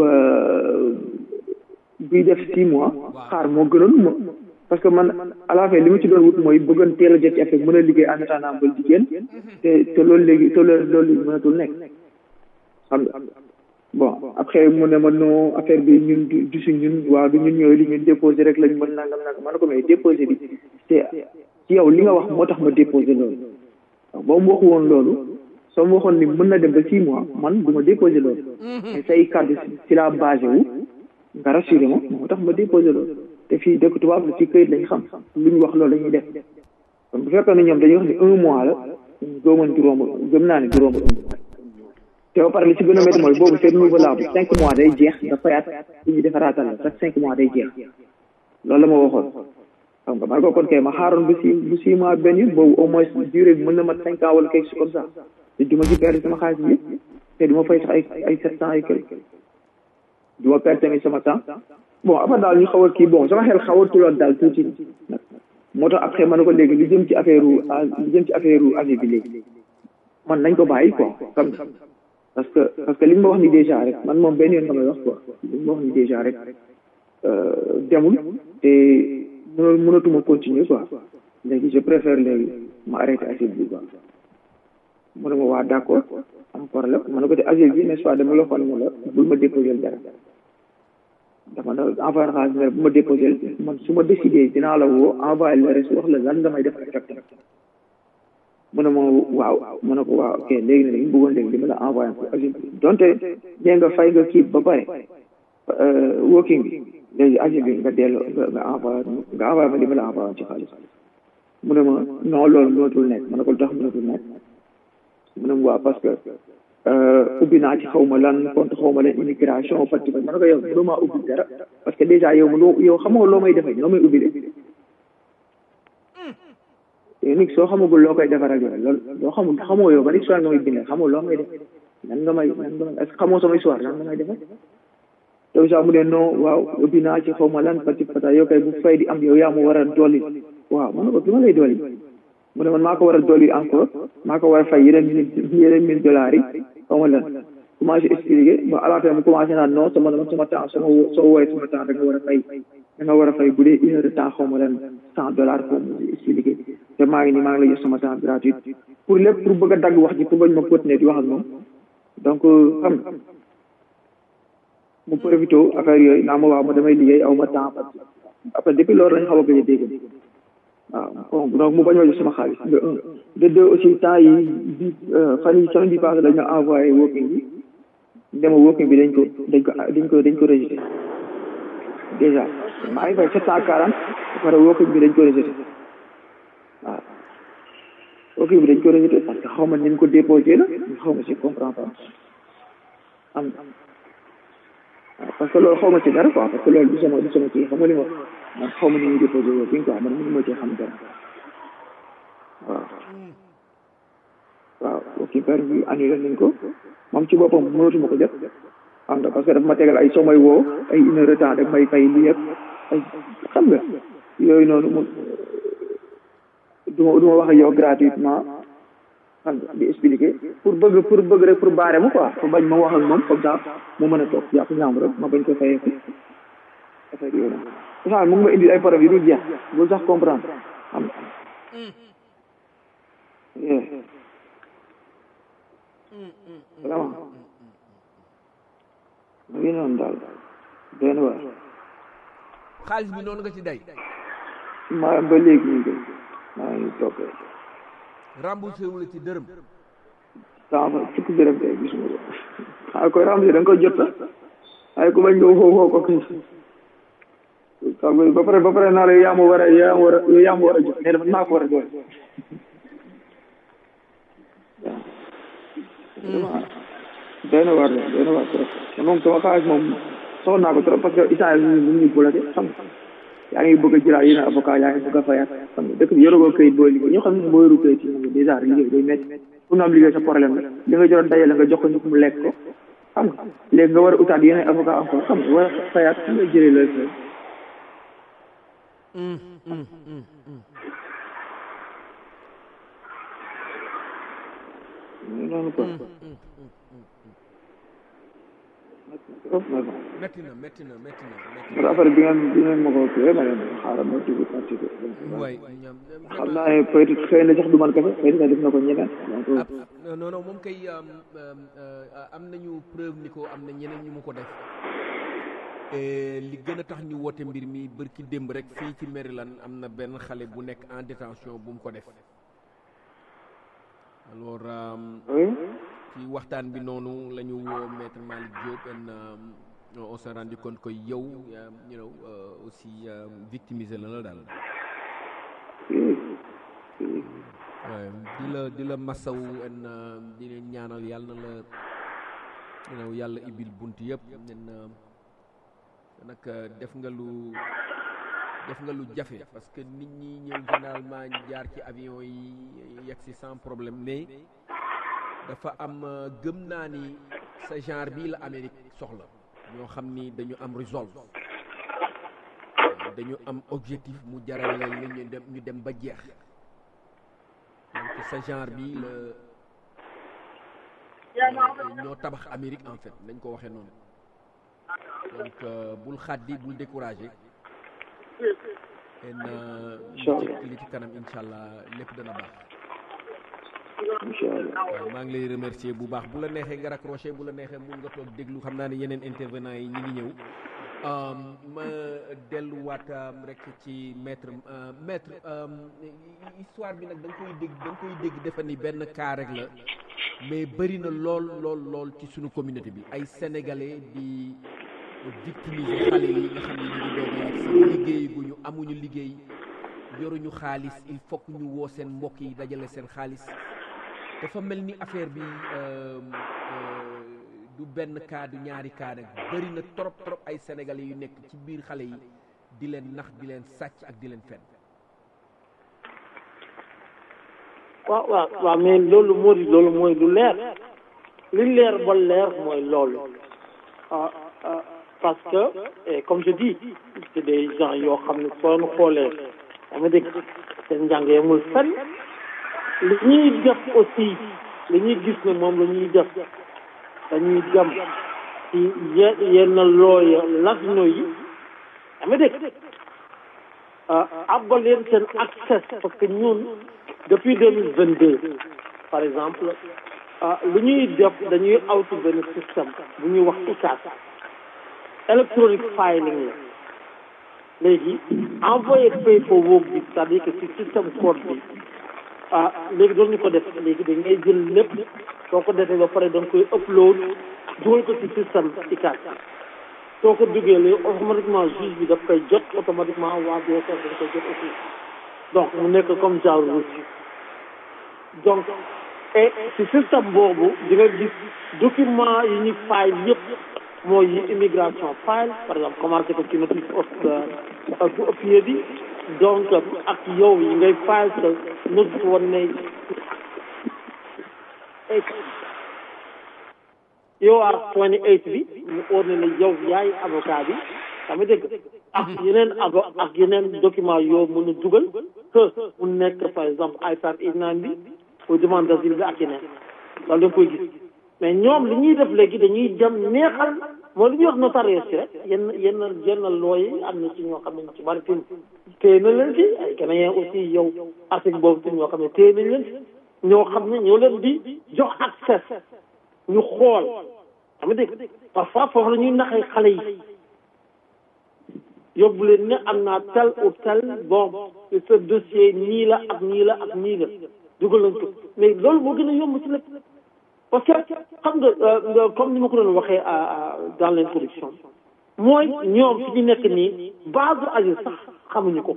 buy def six mois xaar moo gënoon ma parce que man à la fin li ma ci doon wut mooy bëggoon teel a jot ci affaire mën a liggéey en attendant ba jigéen te te loolu léegi te loolu loolu mënatul nekk xam nga bon après mu ne ma non affaire bi ñun du si ñun waaw du ñun ñooy li ñun déposé rek lañ mën nangam nangam ma ne ko mais déposé bi te ci yow li nga wax moo tax ma déposé loolu waaw boo mu waxu woon loolu soo ma waxoon ni mën na dem ba six mois man du ma déposé loolu mais say kàddu si la basé wu nga rassuré ma moo tax ma déposé loolu te fii dëkk tubaab la ci këyit lañ xam lu ñu wax loolu la ñuy def kon bu fekkoon ne ñoom dañuy wax ni un mois la góoman juróom gëm naa ne juróom te ba pare li ci gën a métti mooy boobu c'est renouvelable cinq mois day jeex nga fayaat li ñu defaraatal la chaque cinq mois day jeex loolu la ma waxoon xam nga man ko kon kay ma xaaroon bu six bu six mois benn yoon boobu au moins durée bi mën na mat cinq ans wala quelque chose comme ça te du ma ci perdre sama xaalis bi te du ma fay sax ay ay sept cent ay quelque du ma perdre tamit sama temps bon après daal ñu xaw a kii bon sama xel xaw a tuloon daal tuuti nag moo tax après ma ne ko léegi li jëm ci affaire li jëm ci affaire avis bi léegi man nañ ko bàyyi quoi xam nga parce que parce que li ma wax ni déjà rek man moom benn yoon nga may wax quoi li ma wax ni déjà rek demul te mënul mënatuma continuer quoi léegi je préfère léegi ma arrêté asile bi quoi mu ne ma waa d'accord am problème ma ne ko te asile bi n'est-ce pas dama la xool ne la bul ma déposer dara dama la envoyé xaalis ne bu ma déposé man su ma décidé dinaa la woo envoyé la rek wax la lan nga may def exactement mu ne ma waaw mu ne ko waaw ok léegi nag ñu bëggoon léegi dama la envoyé ko agent bi donte nee nga fay nga kii ba pare working bi léegi aji bi nga delloo nga nga envoyé nga envoyé ma li ma la envoyé ci xaalis mu ne ma non loolu mënatul nekk ma ne ko lu tax mënatul nekk mu ne ma waa parce que ubbi naa ci xaw ma lan compte xaw ma lan immigration parti ma ne ko yow mënoo maa ubbi dara parce que déjà yow mënoo yow xamoo loo may defee loo may ubbi de yow nit soo xamagul loo koy defaral yow loolu loo xamul xamoo yow ban histoire nga may bindee xamoo loo may def nan nga may nan nga may est-ce que xamoo sama histoire nan nga may defal te sax mu ne non waaw ubbi naa ci xaw ma lan parti pata yow kay bu fay di am yow yaa ma war a dolli waaw ma ne ko li ma lay dolli mu ne man maa ko war a dolli encore maa ko war a fay yeneen mille yeneen mille dollars yi xaw ma lan commencé expliqué ba à la fin mu commencé naan non sama sama temps sama soo woowee sama temps da nga war a fay da nga war a fay bu dee une heure de temps xaw ma lan cent dollars ko mu expliqué te maa ngi nii maa ngi lay jox sama temps gratuit pour lépp pour bëgg a dagg wax ji pour bañ ma continuer di wax ak moom donc xam nga mu profité affaire yooyu naa ma waaw ma damay liggéey aw ma temps après depuis loolu lañ xaw a gëj a dégg waaw donc mu bañ ma jox sama xaalis de un de deux aussi temps yi bi fan yi semaine bi passé dañ ma envoyé working bi dema working bi dañ ko dañ ko dañ ko dañ ko rejeté déjà maa ngi fay sept cent quarante pare working bi dañ ko rejeté waaw working bi dañ ko rejeté parce que xaw ma ni ñu ko déposé la xaw ma si comprend pas am parce que loolu xaw ma ci dara quoi parce que loolu du sama du sama kii xam nga li ma man xaw ma ni ñuy déposé working quoi man mënu ma ci xam dara waaw waaw working permit bi annulé nañ ko moom ci boppam mënatuma ko jot xam nga parce que dafa ma tegal ay soo may woo ay une heure de temps daf may fay lii yëpp ay xam nga yooyu noonu mu du ma du ma wax ak yow gratuitement xam nga di expliquer pour bëgg pour bëgg rek pour baare ma quoi pour bañ ma wax ak moom comme ça mu mën a toog jàpp ñaam rek ma bañ ko fayee ko affaire yooyu noonu sax mu ngi ma indi ay problème yu dul jeex bul sax comprendre xam nga vraiment mu ngi noonu daal benn waar xaalis bi noonu nga ci day maa ba léegi ñu ngi maa ngi toog remboursé wu la ci dërëm saa fa fukki dërëm tey gisuma ko xaaral koy remboursé da nga koy jot sax waaye ku bañ nga woo woo ko kay xam nga ba pare ba pare naa la yaa ma war a yaa ma war a yaa ma war a jot mais dafa naa ko war a doole waaw doy na waar de doy na waar trop te moom sama xaalis moom soxla naa ko trop parce que isaan yi ñu ngi bloqué xam nga yaa ngi bëgg a jëlaat yeneen avocat yaa ngi bëgg a fayaat xam nga dëkk bi yoroo këyit booy liggéey ñoo xam ne boo yoru këyit yi moom dèjà liggéey day métti pour nga am liggéey sa problème la li nga joroon dajale nga jox ko nit mu lekk ko xam nga léegi nga war a utaat yeneen avocat encore xam nga war a fayaat xam nga jëlee la fay noonu ko metti na metti na metti na metti parce que affaire bi ngeen bi ngeen ma ko kii ma leen xaaral ma dugg participer waay xam naa ne peut être xëy na sax du man kese xëy na def na ko ñeneen donc non non moom kay am nañu preuve ni ko am na ñeneen ñu mu ko def li gën a tax ñu woote mbir mi bërki démb rek fii ci Maryland am na benn xale bu nekk en détention bu mu ko def alors ci waxtaan bi noonu la ñu woo maître Malick Diop en on s'est rendu compte que yow you know aussi victimisé la la daal waaye di la di la masaw en di leen ñaanal yàlla na la you know yàlla ibil bunt yëpp nen nag def nga lu def nga lu jafe parce que nit ñi ñëw généralement jaar ci avion yi yegg si sans problème mais dafa am gëm naa ni sa genre bii la Amérique soxla ñoo xam ni dañu am resolve dañu am objectif mu jaral leen la ñu dem ñu dem ba jeex donc sa genre bi la ñoo tabax Amérique en fait nañ ko waxee noonu donc bul xaddi bul découragé en li ci kanam incha allah lépp dana baax waaw maa ngi lay remercier bu baax bu la neexee nga raccroché bu la neexee mun nga toog déglu xam naa ne yeneen intervenant yi ñi ngi ñëw ma delluwaat rek ci maître maître histoire bi nag da nga koy dégg da nga koy dégg defe ni benn cas rek la mais bëri na lool lool lool ci suñu communauté bi ay sénégalais di victimiser xale yi nga xam ne ñu ngi doog a yegg si liggéey gu ñu amuñu liggéey yoruñu xaalis il faut que ñu woo seen mbokk yi dajale seen xaalis dafa mel ni affaire bi euh, euh, du benn cas du ñaari cas nag bëri na trop trop ay sénégalais yu nekk ci biir xale yi di leen nax di leen sàcc ak di leen fen waaw waaw waaw mais loolu moo di loolu mooy lu leer li leer ba leer mooy loolu ah ah parce que et comme je dis c'est des gens yoo xam ne soo nu xoolee dama dégg seen njàng yemul fenn li ñuy def aussi li ñuy gis ne moom la ñuy def dañuy dem ci ye- yenn looya latino yi dama dégg ah abba leen seen accès parce que ñun depuis deux mille vingt deux par exemple ah lu ñuy def dañuy awtu benn système bu ñuy wax ICAS electronic filing la léegi envoyé paperwork bi c'est-à-dire que ci système code bi ah léegi doon ñu ko def léegi da ngay jël lépp soo ko defee ba pare da nga koy upload dugal ko ci système ICAS soo ko duggee léegi automatiquement juge bi daf koy jot automatiquement waa DSS dañ koy jot aussi donc mu nekk comme genre reçu donc et ci système boobu di nga gis document yi ñu file yëpp mooy yi immigration file par exemple commencé ko ci notice of bu ëppee bi donc ak yow yi ngay file sa notice woon ne yow ar twenty eight bi mu óor ne la yow yaay avocat bi dama dégg ak yeneen avo ak yeneen document yoo mën a dugal que mu nekk par exemple IFAC INAN bi pour demande d'asile bi ak yeneen loolu da nga koy gis mais ñoom li ñuy def léegi dañuy dem neexal moo li ñuy wax notariat si rek yenn yenn yenn looyi am na ci ñoo xam ne ci bari fi téye na leen ci ay Ghanéen aussi yow article boobu ci ñoo xam ne téye nañ leen ci ñoo xam ne ñoo leen di jox accès ñu xool xam nga dégg parfois foofu la ñuy naxee xale yi yóbbu leen ne am naa tel ou tel bon ce dossier nii la ak nii la ak nii la dugal nañ ko mais loolu moo gën a yomb ci lépp parce que xam nga comme ni ma ko doon waxee dans l'introduction mooy ñoom fi ñu nekk nii base asile sax xamuñu ko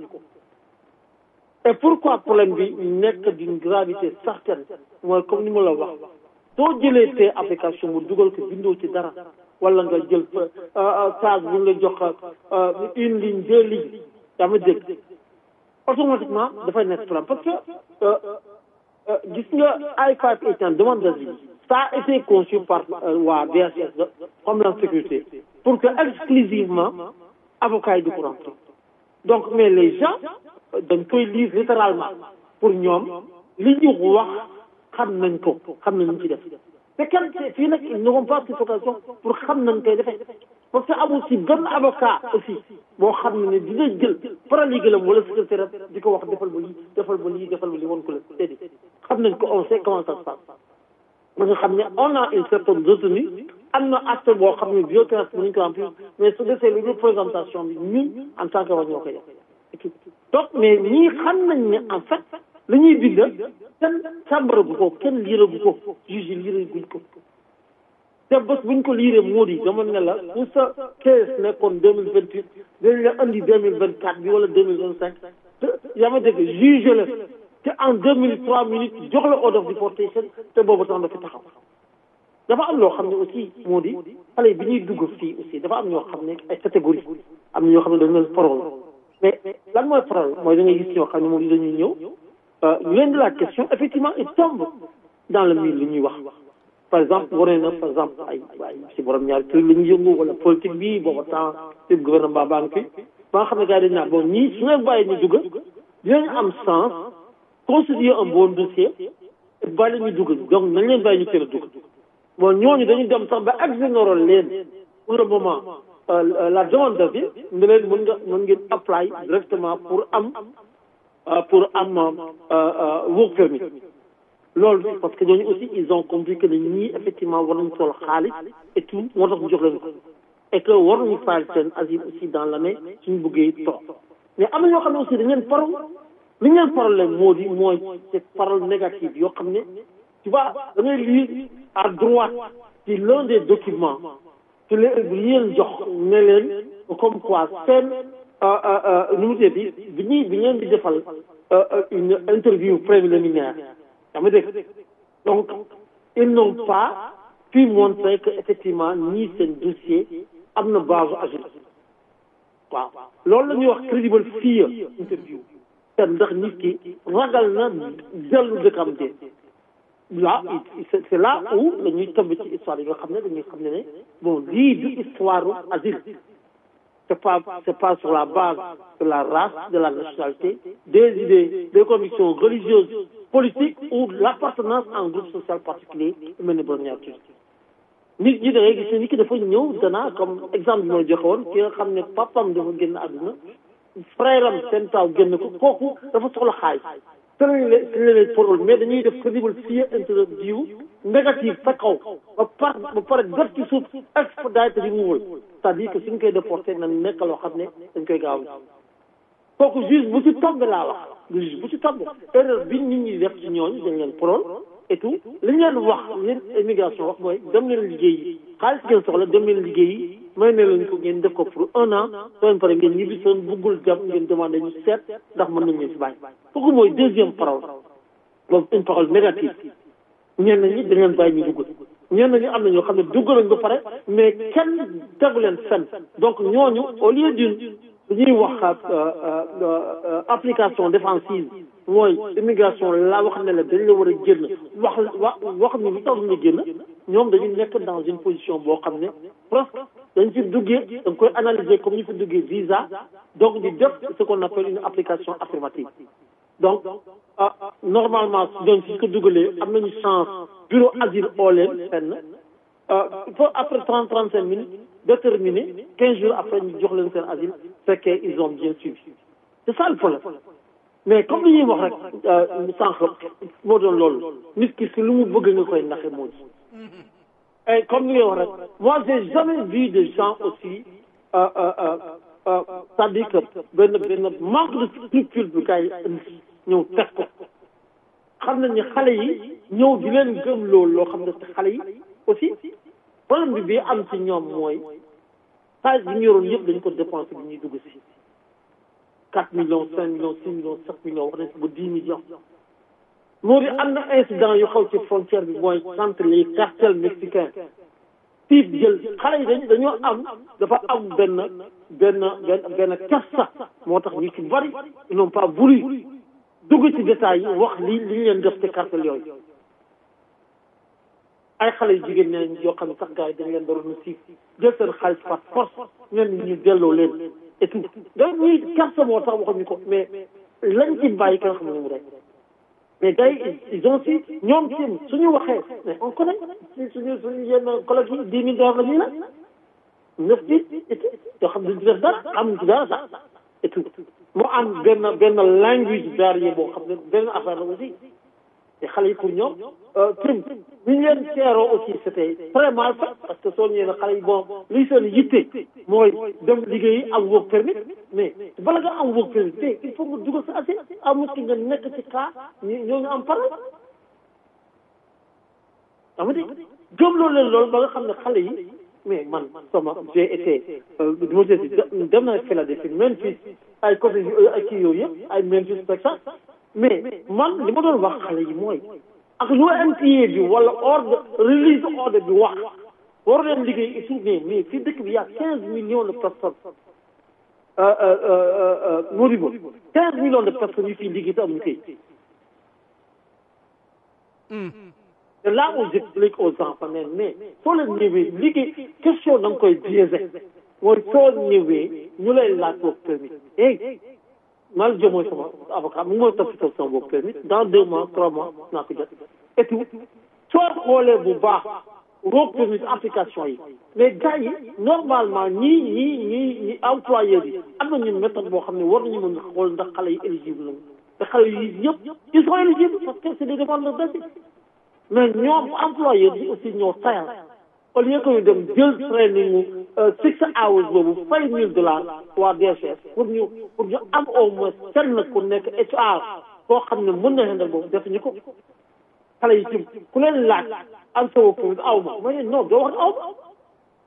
et pourquoi problème bi nekk d'une gravité certaine mooy comme ni ma la wax soo jëlee te application mu dugal ko bindoo ci dara wala nga jël page bu nga jox une ligne deux lignes yaa ma dégg automatiquement dafay nekk problème parce que gis nga I5 étant demande d'asile ça a été conçu par waa DSS Homeland Sécurité pour que exclusivement avocats yi di ko remplir donc mais les gens dañ koy lire littéralement pour ñoom li ñu wax xam nañ ko xam nañ ñu ci def te kenn fii nag ils n'auront pas cette occasion pour xam nañ koy defee parce que amul si benn avocat aussi boo xam ne ne dina jël paralegalam wala secrétaire di ko wax defal ba lii defal ba lii defal ba lii woon ko la déedéet xam nañ ko on sait comment ça se passe ba nga xam ne on a une certaine retenue am na acte boo xam ne violence bi nañ ko remplir mais su desee lu présentation bi ñun en tant que wax ñoo koy def donc mais ñii xam nañ ne en fait li ñuy bind kenn càmbaragu ko kenn liiragu ko juge liiraguñ ko te bés buñ ko liiree moo di dama ne la bu sa case nekkoon deux mille vingt huit dañ la andi deux mille vingt quatre bi wala deux mille vingt cinq te yaa ma dégg juge la te en deux mille trois minutes jox la order of deportation te boobu tax dafa taxaw dafa am loo xam ne aussi moo di xale bi ñuy dugg fii aussi dafa am ñoo xam ne ay catégorie am na ñoo xam ne dañu leen parole mais lan mooy parole mooy da ngay gis ñoo xam ne moom dañuy ñëw ñu leen di la question effectivement il tombe dans le mille li ñuy wax par exemple wane na par exemple ay ay si borom ñaari tur la ñuy yëngu wala politique bi booba temps ci gouvernement baa ngi fi ba nga xam ne gars yi dañ naan bon ñii su leen bàyyi ñu dugg dinañ am sens constituer un bon dossier bàyyi ñu dugg donc nañ leen bàyyi ñu teel a dugg bon ñooñu dañu dem sax ba exonérer leen pour le moment la demande d'asile ne leen mën nga mën ngeen apply directement pour am pour am work permit loolu parce que ñooñu aussi ils ont compris que ne ñii effectivement war nañu toll xaalis et tout moo tax ñu jox leen ko et que war nañu fayal seen asile aussi dans l'année suñu bëggee toog mais am na ñoo xam ne aussi dañ leen parole li ñu leen problème moo di mooy c'est parole négative yoo xam ne tu vois da ngay lire à droite ci l'un des documents ci leen li leen jox ne leen comme quoi seen nu mu bi bi ñuy bi ngeen di defal une interview préliminaire yaa ma dégg donc ils n'ont pas pu montrer que effectivement ñii seen dossier am na base agile waaw loolu la ñuy wax credible fear interview te ndax nit ki ragal na dellu dëkkam de là c'est là où la ñuy tëmb ci histoire yi nga xam ne dañuy xam ne ne bon lii du histoire asile c'est pas c'est pas sur la base de la race de la nationalité des idées des convictions religieuses politiques ou l'appartenance à un groupe social particulier mel ni borom ñaar tuuti nit ñi da ngay gis ne nit ki dafa ñëw danaa comme exemple bi ma joxe woon ki nga xam ne papam dafa génn àdduna frère am seen taw génn ko kooku dafa soxla xaalis te lañ leen te leen parole mais dañuy def crédible fii interview négatif sa kaw ba par ba pare def ci suuf expedite removal c'est-à-dire que suñ koy déporté na nekk loo xam ne dañ koy gaaw kooku juge bu ci tombé laa wax juge bu ci tombé erreur bi nit ñi def ci ñooñu dañ leen parole et tout li ñu leen wax leen immigration wax mooy dem leen liggéey xaalis ngeen soxla dem leen liggéey may ne leen ko ngeen def ko pour un an soo leen pare ngeen ñibbi seen buggul dem ngeen demandé ñu seet ndax mën nañ leen si bàyyi kooku mooy deuxième parole boobu une parole négative ñenn ñi dañ leen bàyyi ñu dugg ñenn ñi am na ñoo xam ne dugg nañ ba pare mais kenn tegu leen fenn donc ñooñu au lieu d'une ñuy wax application défensive mooy immigration la wax ne la dañ la war a génn wax wax wax ni lu tax ñu génn ñoom dañu nekk dans une position boo xam ne presque dañ fi duggee da nga koy analyser comme ñu fi duggee visa donc di def ce qu'on appelle une application affirmative donc normalement ñooñu su ko dugalee am nañu chance bureau asile oo leen fenn il faut après trente trente cinq minutes déterminer quinze jours après ñu jox leen seen asile fekkee ils ont bien suivi c'est ça le problème mais comme li ñuy wax rek sànq moo doon loolu nit ki si lu mu bëgg nga koy naxe moo ci et comme li ngay wax rek moi j'ai jamais vu de gens aussi c'est-à-dire que benn benn manque de scrupule bu gars yi ñëw teg ko xam nañ ne xale yi ñëw di leen gëm loolu loo xam ne xale yi aussi problème bi bii am ci ñoom mooy xaalis bi ñu yoroon yëpp dañu ko dépensé bi ñuy dugg si quatre millions cinq millions six millions sept millions wax nañ si ba dix millions moo di am na incident yu xaw ci frontière bi mooy entre les cartels mexicains tiib jël xale yi dañ dañoo am dafa am benn benn benn benn kersa moo tax ñu ci bari ils n'ont pas voulu dugg ci détails yi wax li li ñu leen def ci cartel yooyu ay xale yu jigéen ñeneen yoo xam ne sax gars yi dañ leen doon siif jël seen xaalis par force ñenn ñu delloo leen et tout donc ñuy kersa moo tax waxuñu ko mais lañ ci bàyyi kenn xam ne mu rek mais gars yi ils ont si ñoom tim suñu waxee mais on connaît suñu suñu yenn collègues yi dix mille dollars la ñuy la neuf bi et tout yoo xam ne duñ ci def dara amuñ ci dara sax et tout mu am benn benn language barrière boo xam ne benn affaire la aussi te xale yi pour ñoom tim ni ñu leen teeroo aussi c'était très mal fait parce que soo ñëwee ne xale yi bon liy seen yitte mooy dem liggéeyi am work permit mais bala nga am work permit te il faut nga dugal sa assez amul ki nga nekk ci cas ñoo ñu am parole ama di gëmloo leen loolu ba nga xam ne xale yi mais man sama j'ai été mo si dem naa Philadelphie Memphis ay côté ay kii yooyu yëpp ay Memphis Texas mais man li ma doon wax xale yi mooy ak lu NPA bi wala ordre release ordre bi wax war leen liggéey et tout mais mais fii dëkk bi y a quinze millions de personnes Modibo quinze millions de personnes yu fii liggéey te amuñu kay c'est là où j'explique aux enfants ne mais soo leen ñëwee liggéey question da nga koy biaisé mooy soo ñëwee ñu lay laaj ko permis hey mal jo mooy sama avocat mu ngi mooy toppatoo sama bopp permis dans deux mois trois mois naa ko jot et tout soo xoolee bu baax work permis application yi mais gars yi normalement ñii ñii ñii ñi employeurs yi am nañu méthode boo xam ne war nañu mën a xool ndax xale yi éligible lañu te xale yi yëpp ils sont éligibles parce que c'est des demandeurs d'asile mais ñoom employeurs yi aussi ñoo tayal au lieu que ñu dem jël training six hours boobu fay mille dollars waa DHS pour ñu pour ñu am au moins kenn ku nekk HR koo xam ne mën na xendal boobu defuñu ko xale yi tim ku leen laaj am sa permis aw ma ma ne non doo wax aw ma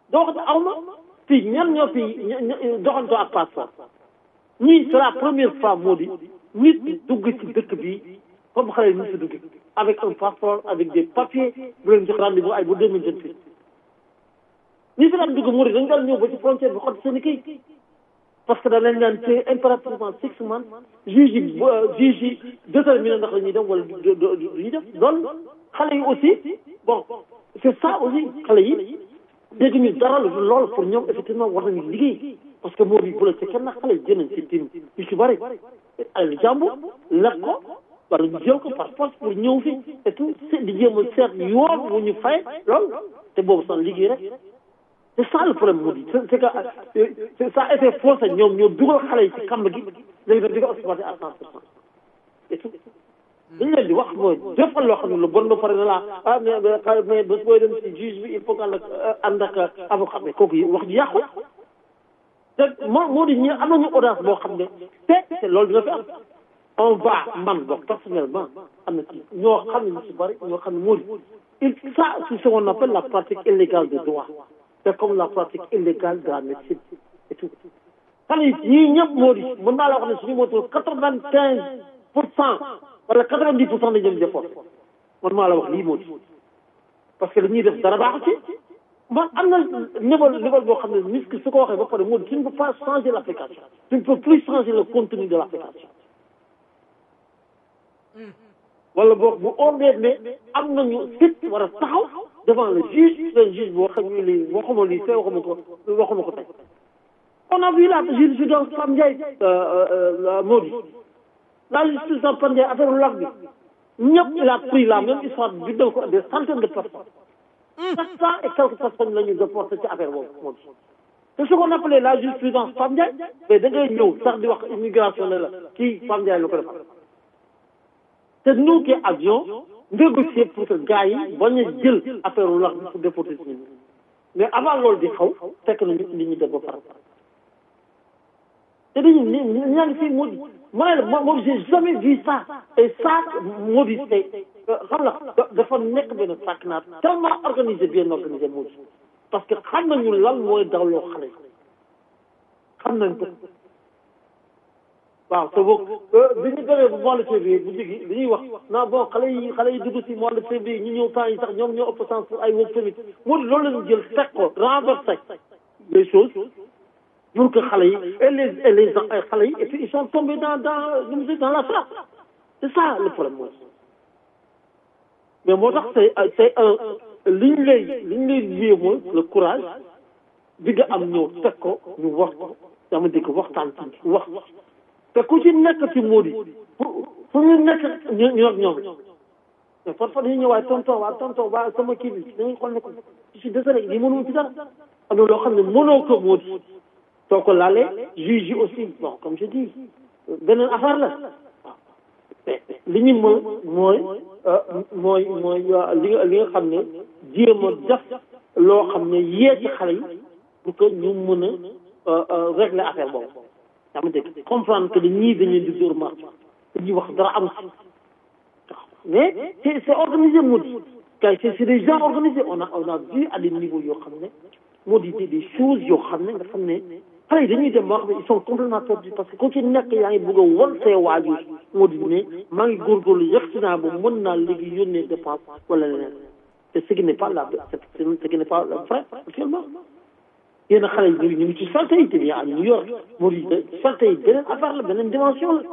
doo ko aw ma fii ñan ñoo fi doxantoo ak passeport ñii c'est la première fois moo di nit dugg ci dëkk bi comme xale yi ñu si dugg avec un passeport avec des papiers bu leen jox rendez-vous ay bu deux mille vingt huit ñi fi daan dugg moo di dañ daan ñëw ba ci frontière bi xot seen i kayit parce que da leen daan téye impérativement six months juge yi juge yi déterminé ndax la ñuy dem wala du ñuy def loolu xale yi aussi bon c'est ça aussi xale yi dégg ñu dara loolu pour ñoom effectivement war nañu liggéey parce que moo di bu la ci kenn xale yi jënañ ci tim yu ci bëri ay jàmbur lekk ko wala ñu jël ko par force pour ñëw fi et tout di jéem a seet yoon wu ñu fay loolu te boobu sax liggéey rek c'est ça le problème moo di c'est que ça a été forcé ñoom ñoo dugal xale yi ci kamb gi léegi nag di ko exploité à cent pour cent et tout dañu leen di wax mooy defal loo xam ne lu bon ba pare na laa ah mais mais bés booy dem ci juge bi il faut que ànd ak ànd ak avocat mais kooku wax ji yàqu te moo moo di ñi am nañu audace boo xam ne te te loolu dina fi am on va man bokk personnellement am na ci ñoo xam ne ñu si bëri ñoo xam ne moo di il ça c'est ce qu'on appelle la pratique illégale de droit c'est comme la pratique illégale de la médecine et tout xale yi ñii ñëpp moo di mën naa la wax ne suñu motul quatre vingt quinze pour cent wala quatre vingt dix pour cent dañu dem defoon man maa la wax lii moo di parce que li ñuy def dara baaxu ci man am na niveau niveau boo xam ne nit ki su ko waxee ba pare moo di tu ne peux pas changer l'application tu ne peux plus changer le contenu de l'application wala boog bu ondee ne am nañu fit war a taxaw devant le juge le juge boo xam ne lii waxuma lii see waxuma ko waxuma ko tey on a vu la jurisprudence Pam Ndiaye Modi la jurisprudence Pam Ndiaye affaire lac bi ñëpp il a pris la même histoire bindal ko des centaines de personnes sept cent et quelques personnes la ñu déporté ci affaire boobu Modi c'est ce qu'on appelait la jurisprudence Pam Ndiaye mais da ngay ñëw sax di wax immigration ne la kii Pam Ndiaye la ko defal te nous qui avions négocié pour que gars yi bañ a jël affaire u lax bi pour déporter si ñun mais avant loolu di xaw fekk na li ñu def ba pare te dañu ni ñaa ngi fii moo di ma ne la moo j'ai jamais vu ça et ça moo di tey xam la dafa nekk benn sàkk naa tellement organisé bien organisé moo di parce que xam nañu lan mooy dawloo xale yi xam nañ ko waaw te boog bi ñu demee bu mois de février bu jigi li ñuy wax non bon xale yi xale yi dugg si mois de février ñu ñëw temps yi sax ñoom ñoo ëpp sens pour ay work permit moo di loolu lañu jël teg ko renversé les choses pour que xale yi et les et les xale yi et puis ils sont tombés dans dans nu mu dans la trappe c'est ça le problème mooy mais moo tax c'est c'est un li ñu lay li ñu lay lié mooy le courage bi nga am ñëw teg ko ñu wax ko dama dégg waxtaan ci wax te ku ci nekk ci Modi fu fu ñu nekk ñu ñu ak ñoom mais parfois dañuy ñëw waaye tonton waa tonton waa sama kii bi dañuy xool ne ko je suis désolé lii mënuma ci dara am na loo xam ne mënoo ko Modi soo ko laalee juge yi aussi bon comme je dis beneen affaire la waaw li ñu mën mooy mooy mooy li nga li nga xam ne jéem a def loo xam ne yee ci xale yi pour que ñu mën a régler affaire boobu yaa ma dégg comprendre que ñii dañuy di dóor marche dañuy wax dara am si mais c'est c'est organisé moo di kay c'est c'est des gens organisés on a on a vu à des niveaux yoo xam ne moo di des choses yoo xam ne nga xam ne xale yi dañuy dem boo xam ne ils sont complètement perdus parce que ku ci nekk yaa ngi bëgg a won see waajur moo di ne maa ngi góorgóorlu yegg si naa ba mën naa léegi yónnee dépense wala leneen te ce qui n'est pas la ce qui n'est pas vrai actuellement yenn xale yi ñu ngi ci salte yi te bien à New York moo di salte yi beneen affaire la beneen dimension la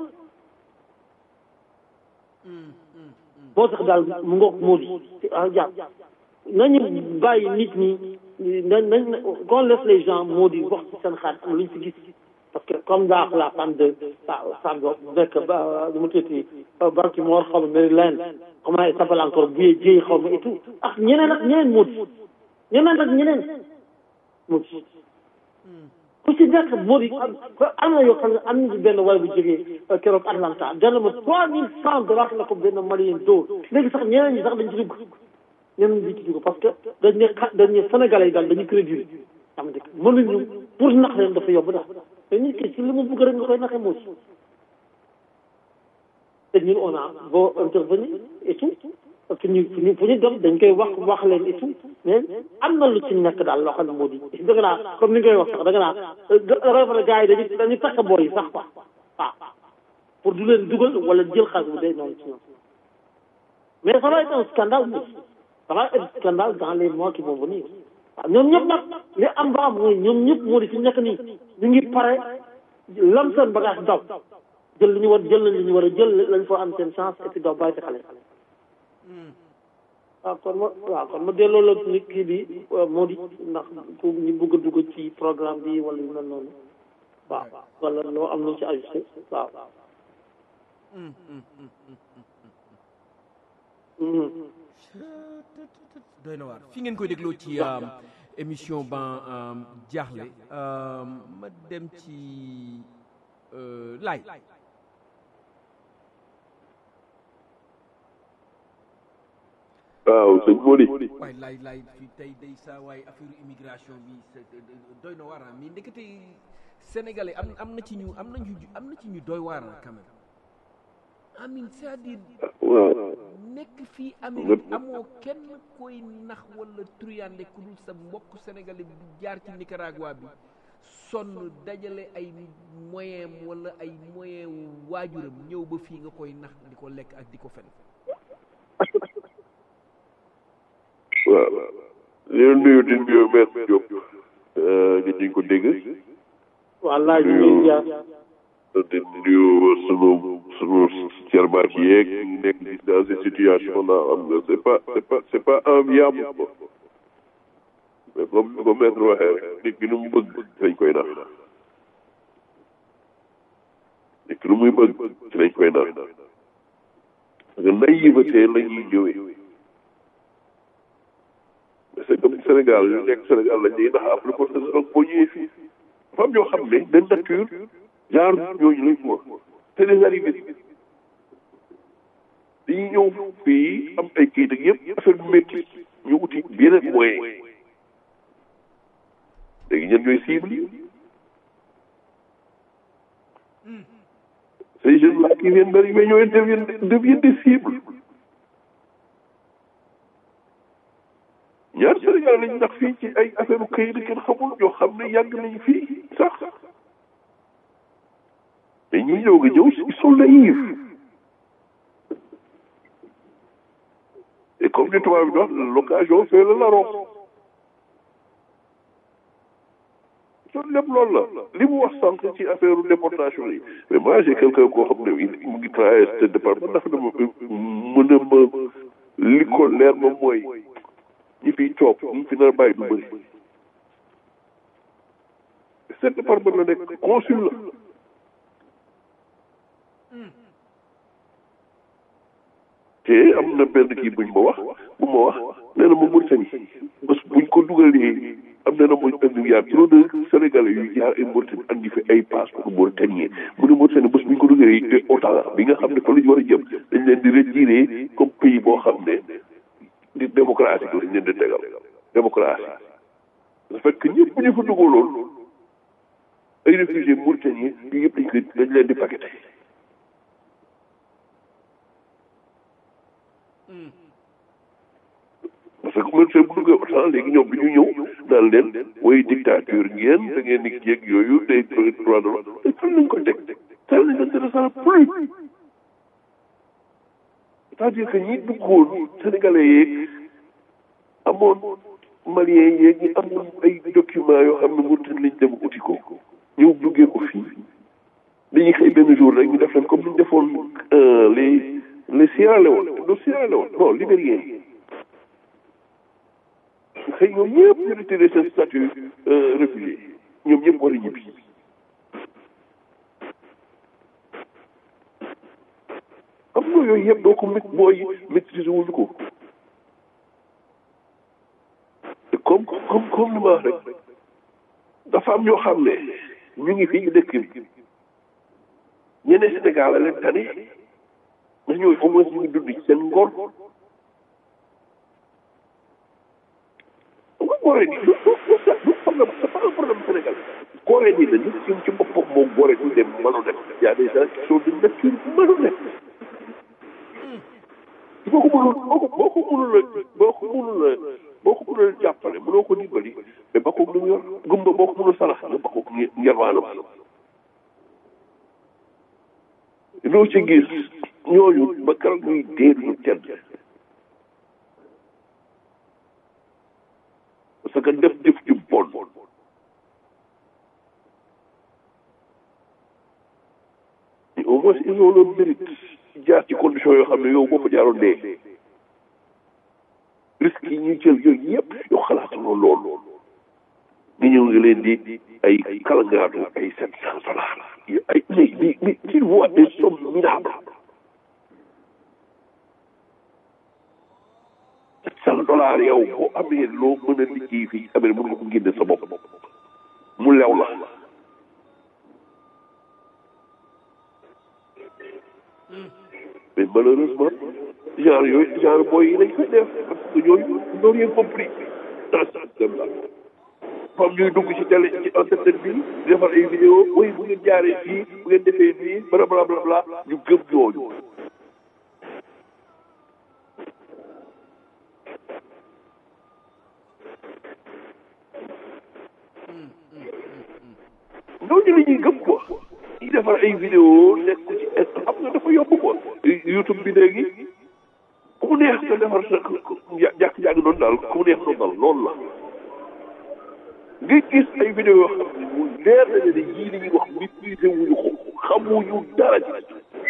moo tax daal mu ngoog moo di ah jàpp nañu bàyyi nit ñi nañ nañ qu'on laisse les gens moo di wax ci seen xarit am lu ñu si gis parce que comme daa la femme de waaw femme boobu nekk ba nu mu tuddati Baltimore xaw ma Maryland comment elle s'appelle encore Bouye Dieye xaw ma et tout ak ñeneen ak ñeneen moo di ñeneen ak ñeneen moo di ku ci nekk moo di am na yoo xam ne am nañu benn waay bu jógee keroog Atlanta jënd ma trois mille cent dollars la ko benn malien dóor léegi sax ñeneen ñi sax dañ ci dugg ñeneen ñi ci dugg parce que dañ ne xa dañ ne Sénégalais yi daal dañu crédit am dëkk mënuñu pour nax leen dafa yomb daal te nit ki ci li mu bëgg rek nga koy naxee moo ci te ñun on a beau intervenir et tout parce que ñu fu ñu fu ñu dem dañ koy wax wax leen et tout mais am na lu ci nekk daal loo xam ne moo di dëgg naa comme ni nga koy wax sax dëgg naa rafet gars yi dañuy dañuy takk boor yi sax quoi waaw pour du leen dugal wala jël xaalis bu dee noonu ci ñoom mais ça va être un scandale aussi ça va être un scandale dans les mois qui vont venir waaw ñoom ñëpp nag li am ba am mooy ñoom ñëpp moo di fi nekk nii ñu ngi pare lam seen bagage daw jël li ñu war jël li ñu war a jël lañ fa am seen chance et puis daw bàyyi fi xale waaw kon ma waaw kon ma delloo la ni kii bi moo di ndax ku ñu bëgg a dugg ci programme bi wala yu mel noonu waaw wala loo am lu ci ajusté waaw doy na waar fi ngeen koy dégloo ci émission ban jaaxle ma dem ci laay waaw sëñ Mody waay laay laay fi tey day saa waay affaire immigration bi doy na waar mi ndekete sénégalais am am na ci ñu am na ñu am na ci ñu doy waar quand même amin c'est-à-dire nekk fii Amérique amoo kenn koy nax wala truyande ku dul sa mbokk sénégalais bi jaar ci Nicaragua bi sonn dajale ay moyen wala ay moyen waajuram ñëw ba fii nga koy nax di ko lekk ak di ko fen waaw leen nuyu di nuyu maître Diop nga ñu ko dégg waaw laaj ñu ngi jaar di nuyu sunu sunu cerbaat yeeg nekk dans ces situations là am nga c'est pas c'est pas c'est pas enviable quoi mais comme ni ko maître waxee rek nit ki nu mu bëgg dañ koy naan nit ki nu muy bëgg ci lañ koy naan parce que naïveté la ñuy ñëwee mais c'est comme Sénégal yu nekk Sénégal lañ ñuy nax après pour que donc boo ñëwee fii dafa am ñoo xam ne de nature genre ñooñu lañ ko c'est des arrivés dañuy ñëw fii am ay kayit ak yëpp affaire bu métti ñu uti yeneen moyen léegi ñen ñooy cible yi ces jeunes là qui viennent d'arriver ñooy deviennent deviennent des cibles ñaar Sénégal lañ ndax fii ci ay affaire u kayit kenn xamul ñoo xam ne yàgg nañ fii sax mais ñi ñëw nga ñëw ils sont naïfs et comme ni tubaab bi wax l'occasion fait le larron loolu lépp loolu la li mu wax sànq ci affaire déportation yi mais moi j'ai quelqu'un koo xam ne mu ngi travaillé ce département ndax dama mën a ma li ko leer ma mooy ñi fiy toog ñi fi nar a bàyyi du bëri ce département la nekk consul la te am na benn kii buñ ma wax bu ma wax nee na ma Mauritanie parce que buñ ko dugalee am na na mooy indi yaa trop de sénégalais yu jaar ay Mauritanie andi fi ay passeport mauritanien mu ne Mauritanie bés buñ ko dugalee OTAN bi nga xam ne fa la ñu war a jëm dañ leen di retiré comme pays boo xam ne di démocratie lañ leen di tegal démocratie ça fait que ñëpp bu ñu fa dugaloon ay réfugiés mauritaniens yu yëpp dañ koy dañ leen di paqueté parce que man see bu duggee autant léegi ñoom bi ñu ñëw naan leen way dictature ngeen da ngeen di jéeg yooyu day droit de l'homme te fan lañ ko teg ça ne l'intéresse plus c'est-à-dire que ñi duggoon sénégalais yeeg amoon malien yeeg ñi amoon ay documents yoo xam ne Mauritanie lañ dem uti ko ñëw duggee ko fii dañuy xëy benn jour rek ñu def leen comme ni ñu defoon les les Sierra Leone le Sierra Leone non libérien xëy ñoom ñëpp ñu retiré seen statut réfugié ñoom ñëpp war a ñibbi xam nga yooyu yëpp doo ko mét booy maîtriser wuñu ko te comme comme comme li ma wax rek dafa am ñoo xam ne ñu ngi fii ñu dëkk bi ñeneen Sénégal la leen tane ndax ñooy au moins ñu ngi dund ci seen ngor nga góore ni du du problème c'est pas un problème Sénégal góore ni la nit ci ci boppam moo góore du dem malhonnête y a des gens qui sont de nature malhonnête boo ko mënul boo ko boo ko mënul a boo ko mënul a boo ko mënul a jàppale mënoo ko dimbali mais ba koog lu mu yor gumba boo ko mënul sarax nga ba koog ngelwaanam loo ci gis ñooñu ba keroog ñuy dee duñu tedd parce que def jëf ju bon au moins ils ont le mérite jaar ci condition yoo xam ne yow boo ko jaaroon dee risque yi ñuy jël yooyu yëpp yow xalaatuloo loolu nga ñëw nga leen di ay kalangaatu ay sept cent dollars ay mais mais mais tu vois des sommes minables sept cent dollars yow boo amee loo mën a liggéey fii amee mën nga ko génne sa bopp mu lew la mais malheureusement genre yooyu genre booy yi lañ koy def parce que ñooñu ñoo rien compris dans ce système là comme ñuy dugg ci télé ci internet bi di defar ay vidéo oui bu ngeen jaaree fii bu ngeen defee fii bla bla bla bla ñu gëm ñooñu ñooñu la ñuy gëm quoi ñuy defar ay vidéo nekk ko ci xam nga dafa yomb quoi YouTube bi léegi ku mu neex nga defar sa jàkk-jàkk noonu daal ku mu neex noonu daal loolu la nga gis ay vidéo yoo xam ne mu leer na ne yii li ñuy wax maîtriser wuñu ko xamuñu dara ci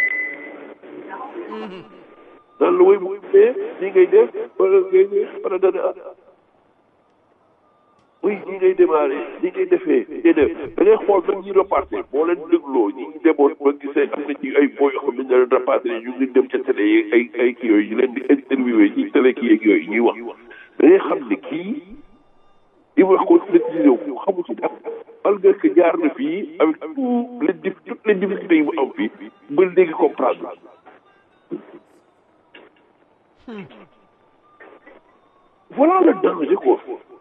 naan la woy bu dee nii ngay def wala ngay wala dana oui ñi ngay démarré ñi ngay defee ngay def da ngay xool même ñi reparté boo leen dégloo ñi demoon ba gisee am na ci ay boo yoo xam ne ñu leen reparté ñu ngi dem ca télé yi ay ay kii yooyu ñu leen di interviewé ci télé kii yeeg yooyu ñuy wax da ngay xam ne kii li wax ko maîtrisé wu xamu ci dara malgré que jaar na fii avec tout les dif toutes les difficultés yi mu am fii ba léegi comprendre voilà le danger quoi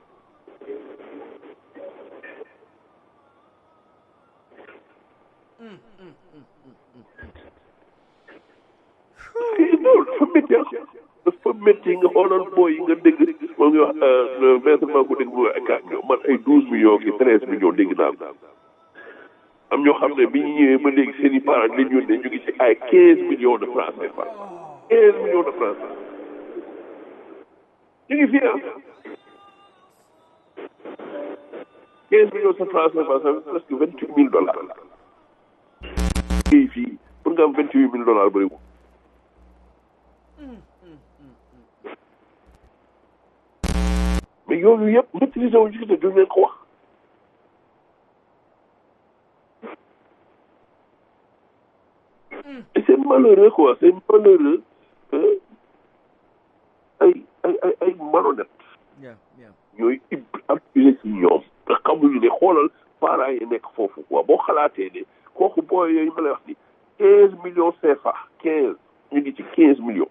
loolu dafa métti dafa métti nga xoolal booy yi nga dégg moo ngi wax maître maa ko dégg mu ak man ay douze millions ki treize millions dégg naa ko am ñoo xam ne bi ñu ñëwee ba léegi seen i parents lañ yónnee ñu ngi ci ay quinze millions de francs CFA quinze millions de francs ñu ngi fii ah quinze millions de francs CFA ça fait presque vingt huit mille dollars ngay fii pour nga am vingt huit mille dollars bëriwul mais yooyu yëpp maîtriser wu ñu ci te duñ leen ko wax et c'est malheureux quoi c'est malheureux que ay ay ay ay malhonnête ñooy abusé ci ñoom te xamuñu ne xoolal parents yi nekk foofu quoi boo xalaatee ne kooku booy yooyu ma lay wax ni quinze millions CFA quinze ñu ngi ci quinze millions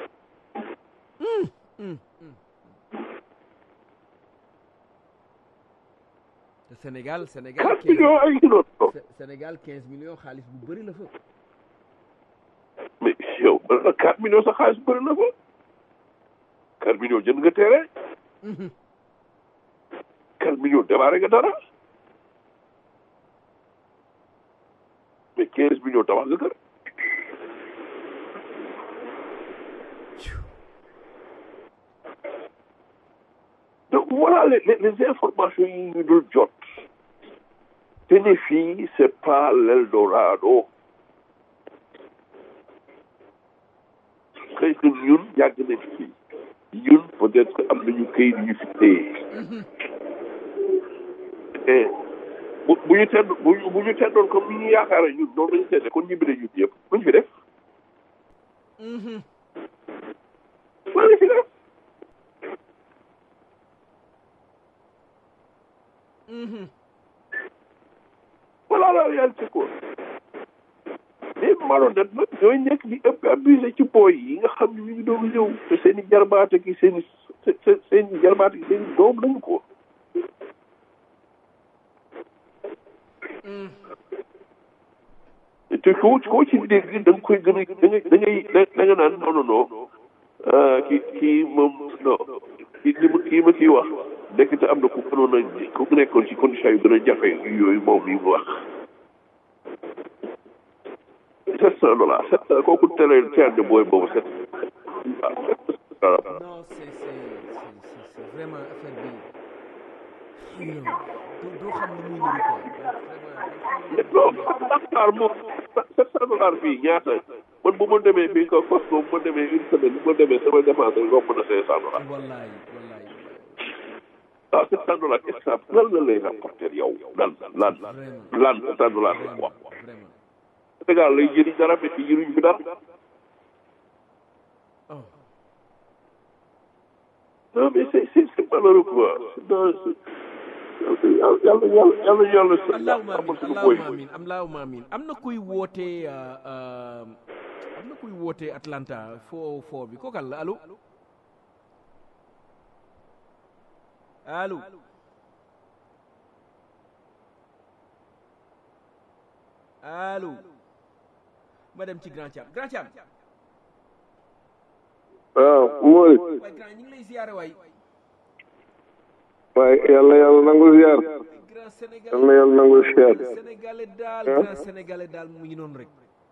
te Sénégal Sénégal quatre millions ay noonu Sénégal 15 millions xaalis bu bëri la fa. mais yow quatre millions sa xaalis bëri na fa quatre millions jënd nga terrain quatre millions démarré nga dara mais quinze millions tabax nga kër donc voilà les, les, les informations yi ñu dul jot te ne fii c'est pas l'Eldorado xëy na ñun yàgg nañ fii ñun peut-être que am nañu këyit yu fi téye et bu bu ñu tedd bu ñu bu ñu teddoon comme ni ñu yaakaare ñun noonu lañu tedde kon ñibbi nañ ñun yëpp luñ fi def lan la fi def voilà la réalité quoi les malhonnêtes nag ñooy nekk di ëpp abusé ci booy yi nga xam ne ñu ngi doon ñëw te seen i jarbaate ki seen i seen i jarbaate ki seen i doom lañu ko te koo koo ci dégg da nga koy gën a da ngay da ngay da nga naan non non non ah kii kii moom non kii li ma kii ma kii wax nekk te am na ku gënoon a ku nekkoon ci condition yu gën a jafe yooyu moom yi mu wax sept cent dollars sept cent kooku télé teel de booy boobu sept waaw sept cent non c'est c'est c'est c'est vraiment affaire bi yow doo doo xam lu muy niru quoi non Dakar moom sept cent dollars fii ñaata man bu ma demee fii ko Costco bu ma demee une semaine bu ma demee sama dépense rek romb na cinq cent dollars wallaay wallaay ah sept cent dollars est-ce que lan la lay rapporter yow lan lan lan sept cent dollars la quoi vraiment Sénégal lay jëriñ dara mais fii jëriñ fi dara oh non mais c'est c'est c'est malheureux quoi non c'est yàlla yàlla yàlla yàlla allahuma amal amin suñu boy allahuma amin allahuma amin am na kuy wootee euh, euh, am na kuy wootee Atlanta foo foo bi kookal la allo allo allo ma dem ci Grand Thiam Grand Thiam waaw mooy waaye grand ñu ngi lay ziyaare waay waaye yàlla yàlla nangu ziar grand Sénégal yàlla yàlla nangu ziar sénégalais daal grand sénégalais daal mu ngi noonu rek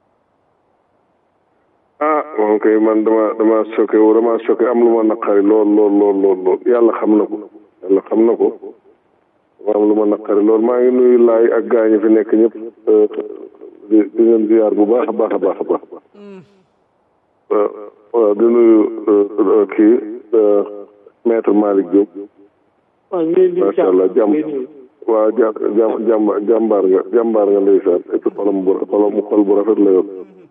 ah moom kay man dama dama choqué wu dama choqué am lu ma naqari lool lool lool lool lool yàlla xam na ko yàlla xam na ko dama am lu ma naqari lool maa ngi nuyu laay ak gaañu fi nekk ñëpp di di leen ziar bu baax a baax a baax a baax waaw waaw di nuyu kii maître Malick Diop waaw ñu leen di macha allah jàmm waaw ja jàmm jàmm jàmbaar nga jàmbaar nga ndeysaan et puis xolam bu xolam xol bu rafet la yor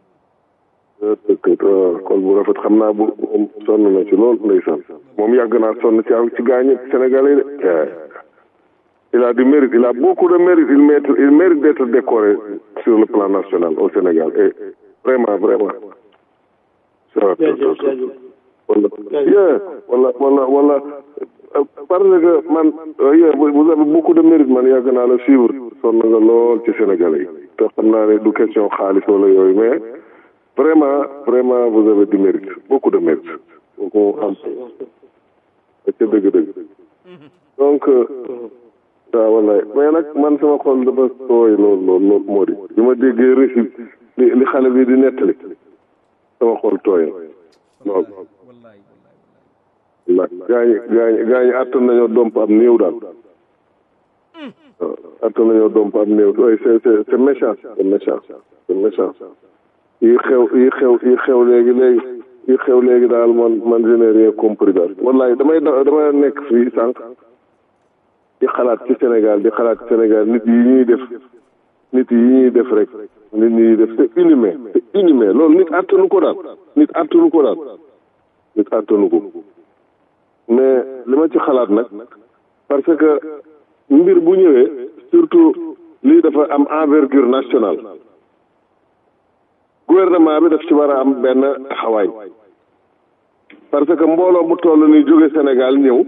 dëkk xol bu rafet xam naa bu moom sonn na ci lool ndeysaan moom yàgg naa sonn ci ci gaañu Sénégalais yi de il a du mérite il a beaucoup de mérite il mérite il mérite d'être décoré sur le plan national au Sénégal et vraiment vraiment jaajëf jaajëf wala yeah wala wala wala euh, parce que man euh, yeah, vous vous avez beaucoup de mérite man yàgg naa la suivre sonn nga lool ci Sénégalais yi te xam naa ne du question xaalis wala yooyu mais vraiment vraiment vous avez du mérite beaucoup de mérite kooku am ca dëgg-dëgg donc euh, waaw wallaay mais nag man sama xol dafa tooy lool lool lool moo di bi ma déggee récit li li xale bi di nettali sama xol tooy na lool wallaay wallaay ndax gaañi gaañi gaañi àttan nañoo domp am néew daal waaw àttan nañoo domp am néew oui c'est c'est c'est méchant c'est méchant c'est méchant yi xew yi xew yi xew léegi léegi yi xew léegi daal man man je n'ai rien compris daal wallaay damay da- damay nekk fii sànq di xalaat ci Sénégal di xalaat ci Sénégal nit yi ñuy def nit yi ñuy def rek nit ñi def c'est inhumain c'est inhumain loolu nit àttanu ko daal nit àttanu ko daal nit àttanu ko mais li ma ci xalaat nag parce que mbir bu ñëwee surtout lii dafa am envergure nationale gouvernement bi daf ci war a am benn taxawaay parce que mbooloo mu toll ni jóge Sénégal ñëw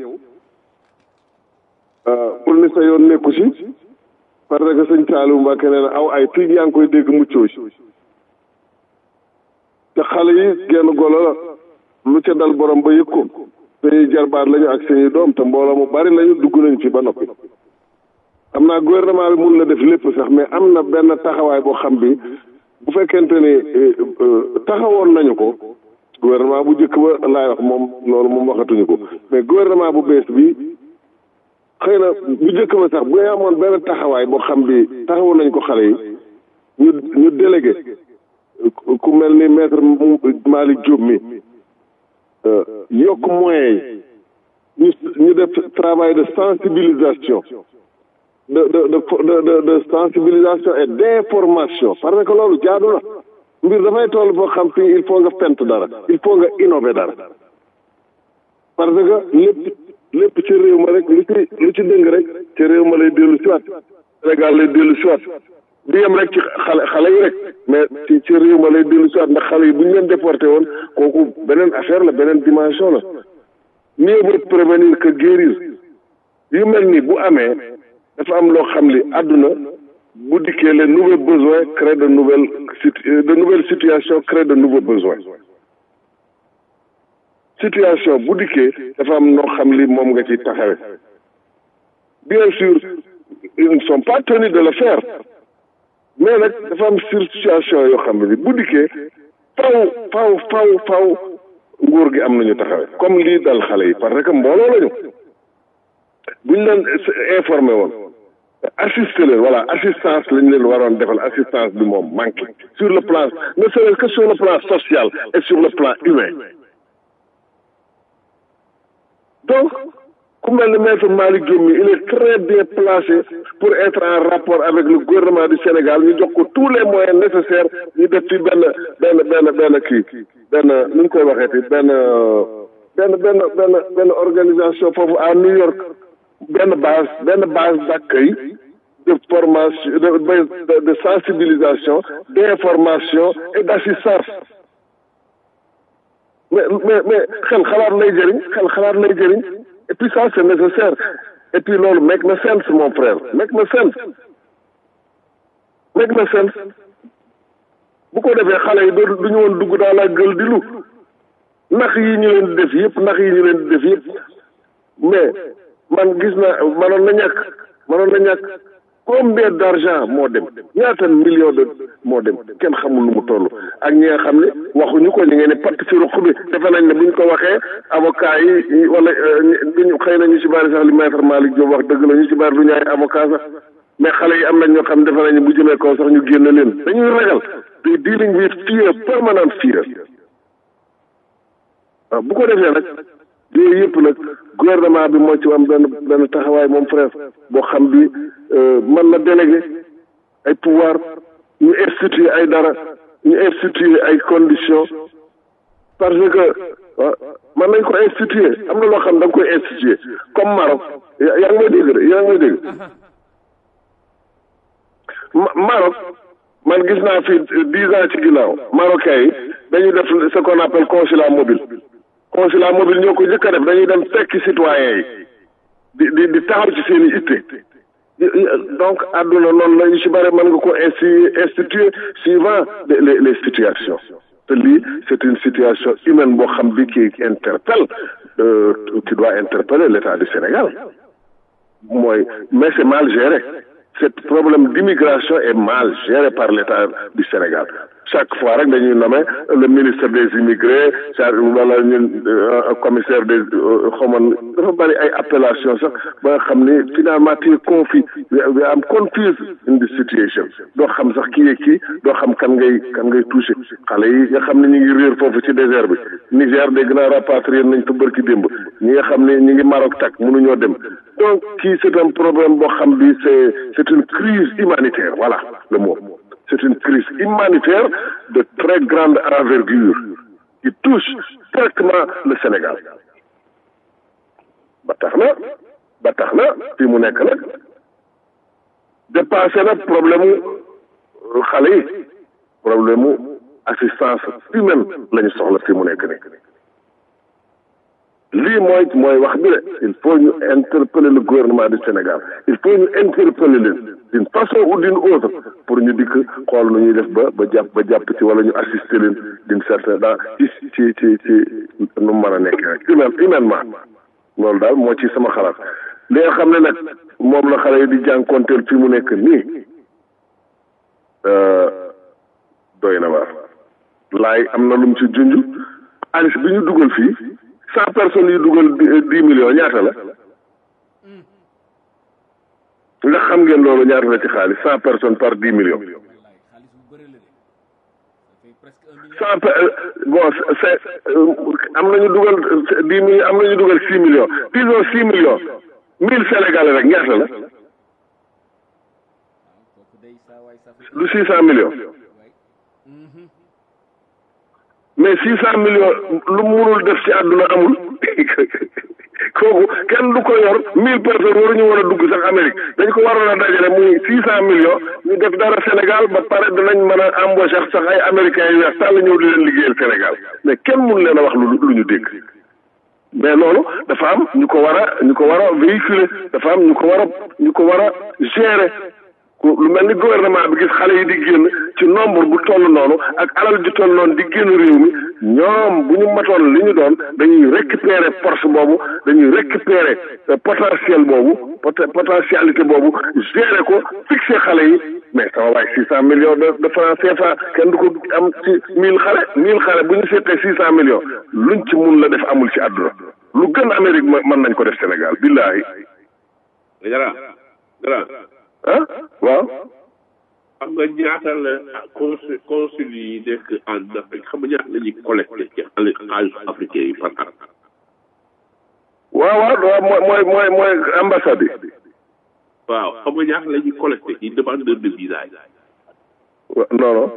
pour ni sa yoon nekku ci parce que sëñ Saliou Mbacke nee na aw ay tiig yaa ngi koy dégg muccoo ci te xale yi genn golo la lu ca dal borom ba yëg ko suñuy jarbaat lañu ak suñuy doom te mbooloo mu bari lañu dugg nañu ci ba noppi xam naa gouvernement bi mun la def lépp sax mais am na benn taxawaay boo xam bi bu fekkente ni taxawoon nañu ko gouvernement bu njëkk ba laay wax moom loolu moom waxatuñu ko mais gouvernement bu bees bi xëy na bu njëkk ba sax bu ñu amoon benn taxawaay boo xam bi taxawoon nañ ko xale yi ñu ñu délégué ku mel ni maître Malick Diop mi yokk moyens yi ñu ñu def travail de sensibilisation de de de de de sensibilisation et d'information parce que loolu jaadu na mbir dafay toll foo xam fii il faut nga fent dara il faut nga innover dara parce que lépp lépp ci réew ma rek lu ci lu ci dëng rek ci réew ma lay dellu siwaat Sénégal lay dellu siwaat di yem rek ci xale xale yi rek mais ci ci réew ma lay dellu siwaat ndax xale yi bu ñu leen déporté woon kooku beneen affaire la beneen dimension la mieux vaut prévenir que guérir yu mel ni bu amee dafa am loo xam li àdduna bu dikkee les nouveaux besoins créent de nouvelles de nouvelles situations créent de nouveaux besoins situation bu dikkee dafa am noo xam li moom nga ci taxawe bien sûr ils ne sont pas tenus de le faire mais nag dafa am situation yoo xam ne bu dikkee faw faw faw faw nguur gi am nañu taxawe comme lii dal xale yi parce que mbooloo lañu buñ leen informé woon assister leen voilà assistance lañ leen waroon defal assistance bi moom manqué sur le plan ne serait-ce que sur le plan social et sur le plan humain donc ku mel ni maître Malick Diop mi il est très bien placé pour être en rapport avec le gouvernement du Sénégal ñu jox ko tous les moyens nécessaires ñu def ci benn benn benn benn kii benn nu ñu koy waxeeti benn benn benn benn benn organisation foofu à New York benn base benn base d'accueil de formation de de, de sensibilisation d'information et d'assistance mais mais mais xel xalaat lay jëriñ xel xalaat lay jëriñ et puis ça c'est nécessaire et puis loolu make na sense mon frère make na sense make na sense bu ko defee xale yi doo du ñu woon dugg dans la gueule di lu nax yi ñu leen di def yëpp nax yi ñu leen di def yëpp mais man gis na manoon na ñàkk manoon na ñàkk combien d'argent moo dem ñaata million de moo dem kenn xamul lu mu toll ak ñi nga xam ne waxuñu ko ñu ngeen ne patt ci ruq bi defe nañ ne buñ ko waxee avocat yi wala duñu xëy na ñu ci bari sax li maître Malick Diop wax dëgg la ñu ci bari du ñu ay avocat sax mais xale yi am nañ ñoo xam defe nañ ne bu jëlee ko sax ñu génn leen dañuy ragal they dealing with fear permanent fear waaw bu ko defee nag yooyu yëpp nag gouvernement bi moo ci am benn benn taxawaay moom frère boo xam bi mën na délégué ay pouvoir ñu instituer ay dara ñu instituer ay conditions parce que mën nañ ko instituer am na loo xam da nga koy instituer comme Maroc yaa ngi may dégg de yaa ngi may dégg Maroc man gis naa fi dix ans ci ginnaaw marocains yi dañuy def ce qu'on appelle consulat mobile consulat mobile ñoo ko njëkk a def dañuy dem fekki citoyens yi di di di taxaw ci seen i itte donc àdduna noonu la ñu ci bëri mën nga ko insti instituer suivant les les situations te lii c'est une situation humaine boo xam bi qui interpelle qui doit interpeller l'État du Sénégal mooy mais c'est mal géré ce problème d'immigration est mal géré par l'État du Sénégal chaque fois rek dañuy nommer le ministre des immigrés wala ñun commissaire des xamoon dafa bari ay appellation sax ba nga xam ni finalement tu es confus we am confused in the situation doo xam sax kii kii doo xam kan ngay kan ngay touché xale yi nga xam ne ñu ngi réer foofu ci désert bi Niger dégg naa rapatrier nañ fa bërki démb ñi nga xam ne ñu ngi Maroc tak mënuñoo dem donc kii c'est un problème boo xam bi c'est c'est une crise humanitaire voilà le mot c'est une crise humanitaire de très grande envergure qui touche directement le Sénégal ba tax na ba tax na fii mu nekk nag dépassé na problème mu xale yi problème mu assistance humaine la ñu soxla fii mu nekk nii lii mooy mooy wax bi de il faut ñu interpeller le gouvernement du Sénégal il faut ñu interpeller leen d'une façon ou d'une autre pour ñu dikk xool nu ñuy def ba ba jàpp ba jàpp ci wala ñu assister leen d'une certaine dans ci ci ci ci nu mu mën a nekk rek humain humainement loolu daal moo ci sama xalaat li nga xam ne nag moom la xale yi di jànkonteel fi mu nekk nii doy na waar laay am na lu mu ci junj xaalis bi ñu dugal fii cent personnes yu dugal dix millions ñaata la ndax xam ngeen loolu ñaata la ci xaalis cent personnes par dix millions cent bon c'est am nañu dugal dix millions am nañu dugal six millions disons six millions mille sénégalais rek ñaata la du six cent millions mais six cent millions lu munul def ci àdduna amul kooku kenn du ko yor mille personnes waruñu war a dugg sax Amérique dañ ko waroon a dajale muy six cent millions ñu def dara Sénégal ba pare danañ mën a embaucher sax ay américains yu weex tàll ñëw di leen liggéeyal Sénégal mais kenn mun leen a wax lu lu ñu dégg mais loolu dafa am ñu ko war a ñu ko war a véhiculer dafa am ñu ko war a ñu ko war a gérer lu mel ni gouvernement bi gis xale yi di génn ci nombre bu toll noonu ak alal ju toll noonu di génn réew mi ñoom bu ñu matoon li ñu doon dañuy récupérer force boobu dañuy récupérer potentiel boobu potentialité boobu gérer ko fixer xale yi mais sama waay six cent millions de de francs CFA kenn du ko am ci mille xale mille xale bu ñu seetee six cent millions luñ ci mun la def amul ci àdduna lu gën Amérique mën nañ ko def Sénégal billahi gara gara ah waaw xam nga ñaata la consul consul yi nekk en Afrique xam nga ñaata la ñuy collecté ci xaalis africain yi par at waaw waaw waaw mooy mooy mooy mooy ambassade yi waaw xam nga ñaata la ñuy collecté ci demandeur de visa yi non non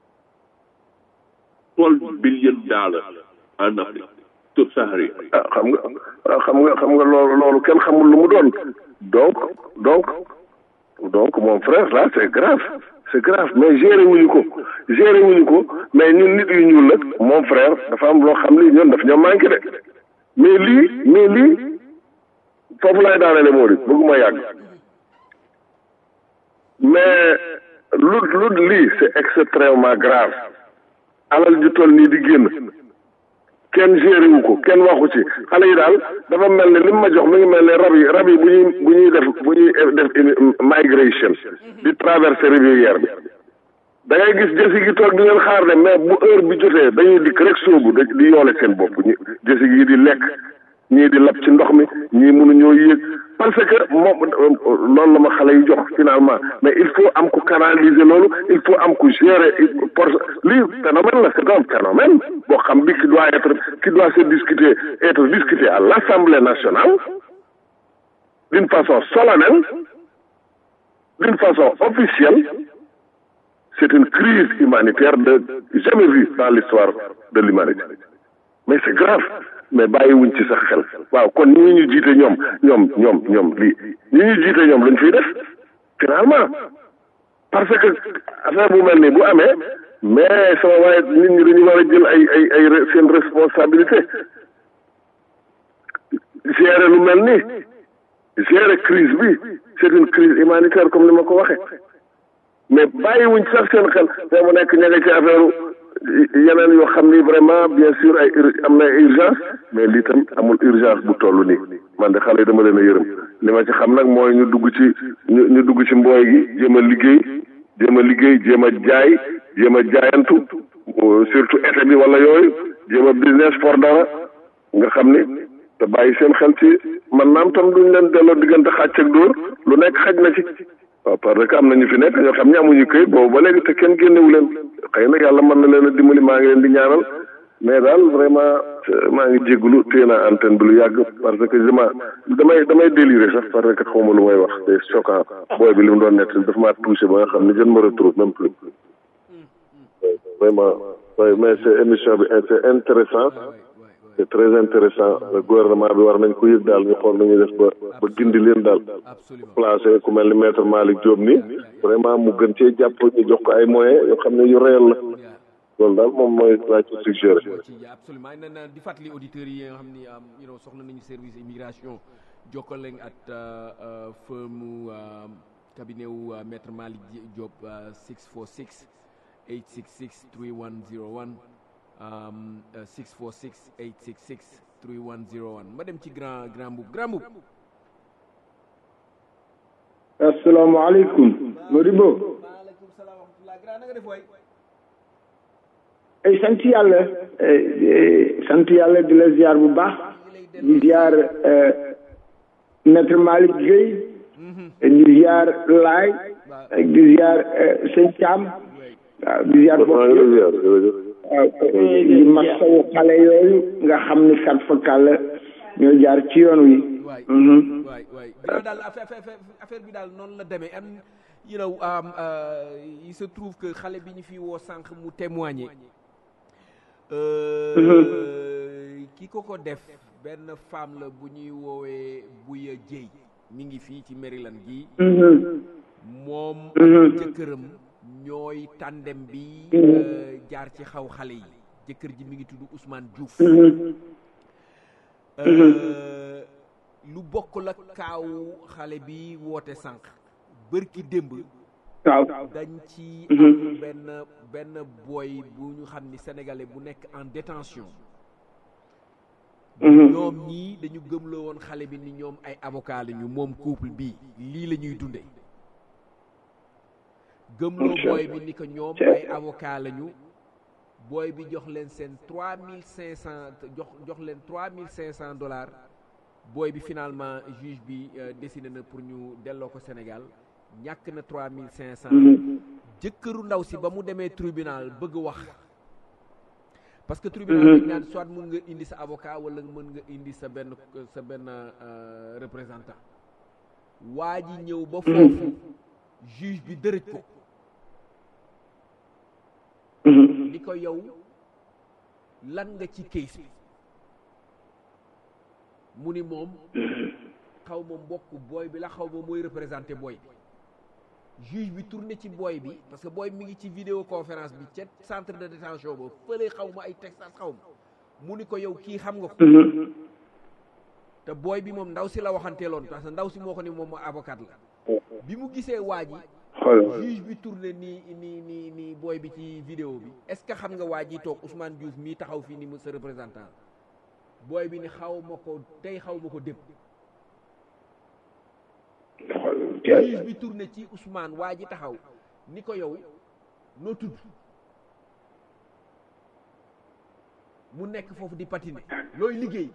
twelve billion dollars en Afrique subsaharienne ah xam nga xam nga xam nga loolu loolu kenn xamul lu mu doon donc donc donc mon frère là c'est grave c'est grave mais géré wuñu ko géré wuñu ko mais ñun nit yu ñuul nag mon frère dafa am loo xam ni ñun daf ñoo manqué de mais lii mais lii foofu lay daanele moo di bëgguma yàgg mais lu lu lii c'est extrêmement grave alal ju toll nii di génn kenn géré wu ko kenn waxu ci xale yi daal dafa mel ne li mu ma jox mi ngi mel ne rab yi rab yi bu ñuy bu ñuy def bu ñuy def migration di traverser rivière bi da ngay gis jësi gi toog di leen xaar ne mais bu heure bi jotee dañuy dikk rek sóobu da di yoole seen bopp ñu jësi gi di lekk ñii di lab ci ndox mi ñii mënuñoo yéeg parce que moom loolu la ma xale yi jox finalement mais il faut am ko canaliser loolu il faut am ko gérer pour lii phénomène la c'est un phénomène boo xam bi qui doit être qui doit se discuter être discuté à l'Assemblée nationale d'une façon solennelle d'une façon officielle c'est une crise humanitaire de jamais vue dans l'histoire de l'humanité mais c'est grave mais bàyyiwuñ ci sax xel waaw kon ñi ñu jiite ñoom ñoom ñoom ñoom lii ñi ñu jiite ñoom lañ fiy def finalement parce que affaire bu mel nii bu amee mais sama waaye nit ñi dañu war a jël ay ay ay seen responsabilité gérer lu mel nii gérer crise bi c'est une crise humanitaire comme ni ma ko waxee mais bàyyiwuñ sax seen xel te mu nekk ña nga ci affaire yeneen yoo xam ni vraiment bien sûr ay am na urgence mais lii tam amul urgence bu toll nii man de xale yi dama leen a yërëm li ma ci xam nag mooy ñu dugg ci ñu ñu dugg ci mbooy gi jéem a liggéey jéem a liggéey jéem a jaay jéem a jaayantu surtout été bi wala yooyu jéem a business for dara nga xam ni te bàyyi seen xel ci man naam tam duñ leen delloo diggante xàcc ak dóor lu nekk xaj na ci waaw parce que am na ñu fi nekk ñoo xam ne amuñu këyit boobu ba léegi te kenn génnewu leen xëy na yàlla mën na leen a dimbali maa ngi leen di ñaanal mais daal vraiment maa ngi jégalu téye naa antenne bi lu yàgg parce que dama damay damay déliré sax parce que xawma lu may wax c'est choquant booy bi li mu doon nekk dafa maa touché ba nga xam ne je ne me retrouve même plus vraiment oui mais c'est émission bi c'est intéressant c'est très intéressant le gouvernement bi war nañ ko yëg daal ñu xool nañuy def ba ba gindi leen daal placé ku mel ni maître Malick Diop nii vraiment mu gën cee jàpp ñu jox ko ay moyens yoo xam ne yu réel la loolu daal moom mooy laa ci suggéré absolument na na di fàttali auditeurs yi nga xam ni you know soxla nañu service immigration jokkal leen at firme cabinet wu maître Malick Diop 646 866 3101 646 866 3101 ma dem ci grand grand boub grand boub asalaamaaleykum Modibo maaleykum salaam wa rahmatulah grand na nga def waay ay sant yàlla sant yàlla di la ziar bu baax di ziar maître Malick Gueye di ziar Laay di ziar sëñ Thiam waaw di ziar bokk waaw di masawu xale yooyu nga xam ni kat fa kàll ñoo jaar ci yoon wi waay waay waay yow daal affaire affaire bi daal noonu la demee am you know il se trouve que xale bi ñu fi woo sànq mu témoigner ki ko ko def benn femme la bu ñuy woowee Buya Jéy mi ngi fii ci Maryland gi moom ak jëkkëram ñooy tandem bi jaar ci xaw xale yi jëkkër ji mi ngi tudd Ousmane Diouf lu bokk la kaaw xale bi woote sànq bërki démb waaw dañ ci am benn benn boy bu ñu xam ni sénégalais bu nekk en détention ñoom ñii dañu gëmloo woon xale bi ni ñoom ay avocat lañu moom couple bii lii la ñuy dunde gëmloo booy bi ni ko ñoom ay avocat lañu booy bi jox leen seen trois mille cinq cent jox jox leen trois mille cinq cent dollars booy bi finalement juge bi décidé na pour ñu delloo ko Sénégal ñàkk na trois mille cinq cent jëkkëru ndaw si ba mu demee tribunal bëgg wax parce que tribunal dañ naan soit mun nga indi sa avocat wala mën nga indi sa benn sa benn représentant waa ji ñëw ba foofu juge bi dërëj ko ni ko yow lan nga ci case bi mu ni moom xaw ma mbokk booy bi la xaw ma mooy représenté booy bi juge bi tourné ci booy bi parce que booy mi ngi ci vidéo conférence bi ca centre de détention ba fële xaw ma ay Texas xaw ma mu ni ko yow kii xam nga ko te booy bi moom ndaw si la waxanteeloon parce que ndaw si moo ko ni moom avocat la bi mu gisee waa ji juge bi tourné nii nii nii nii booy bi ci vidéo bi est-ce que xam nga waa ji toog Ousmane Diouf mii taxaw fii ni mu sa représentant booy bi ni xaw ma ko tey xaw ma ko dépp juge bi tourné ci Ousmane waa ji taxaw ni ko yow noo tudd mu nekk foofu di patiner looy liggéey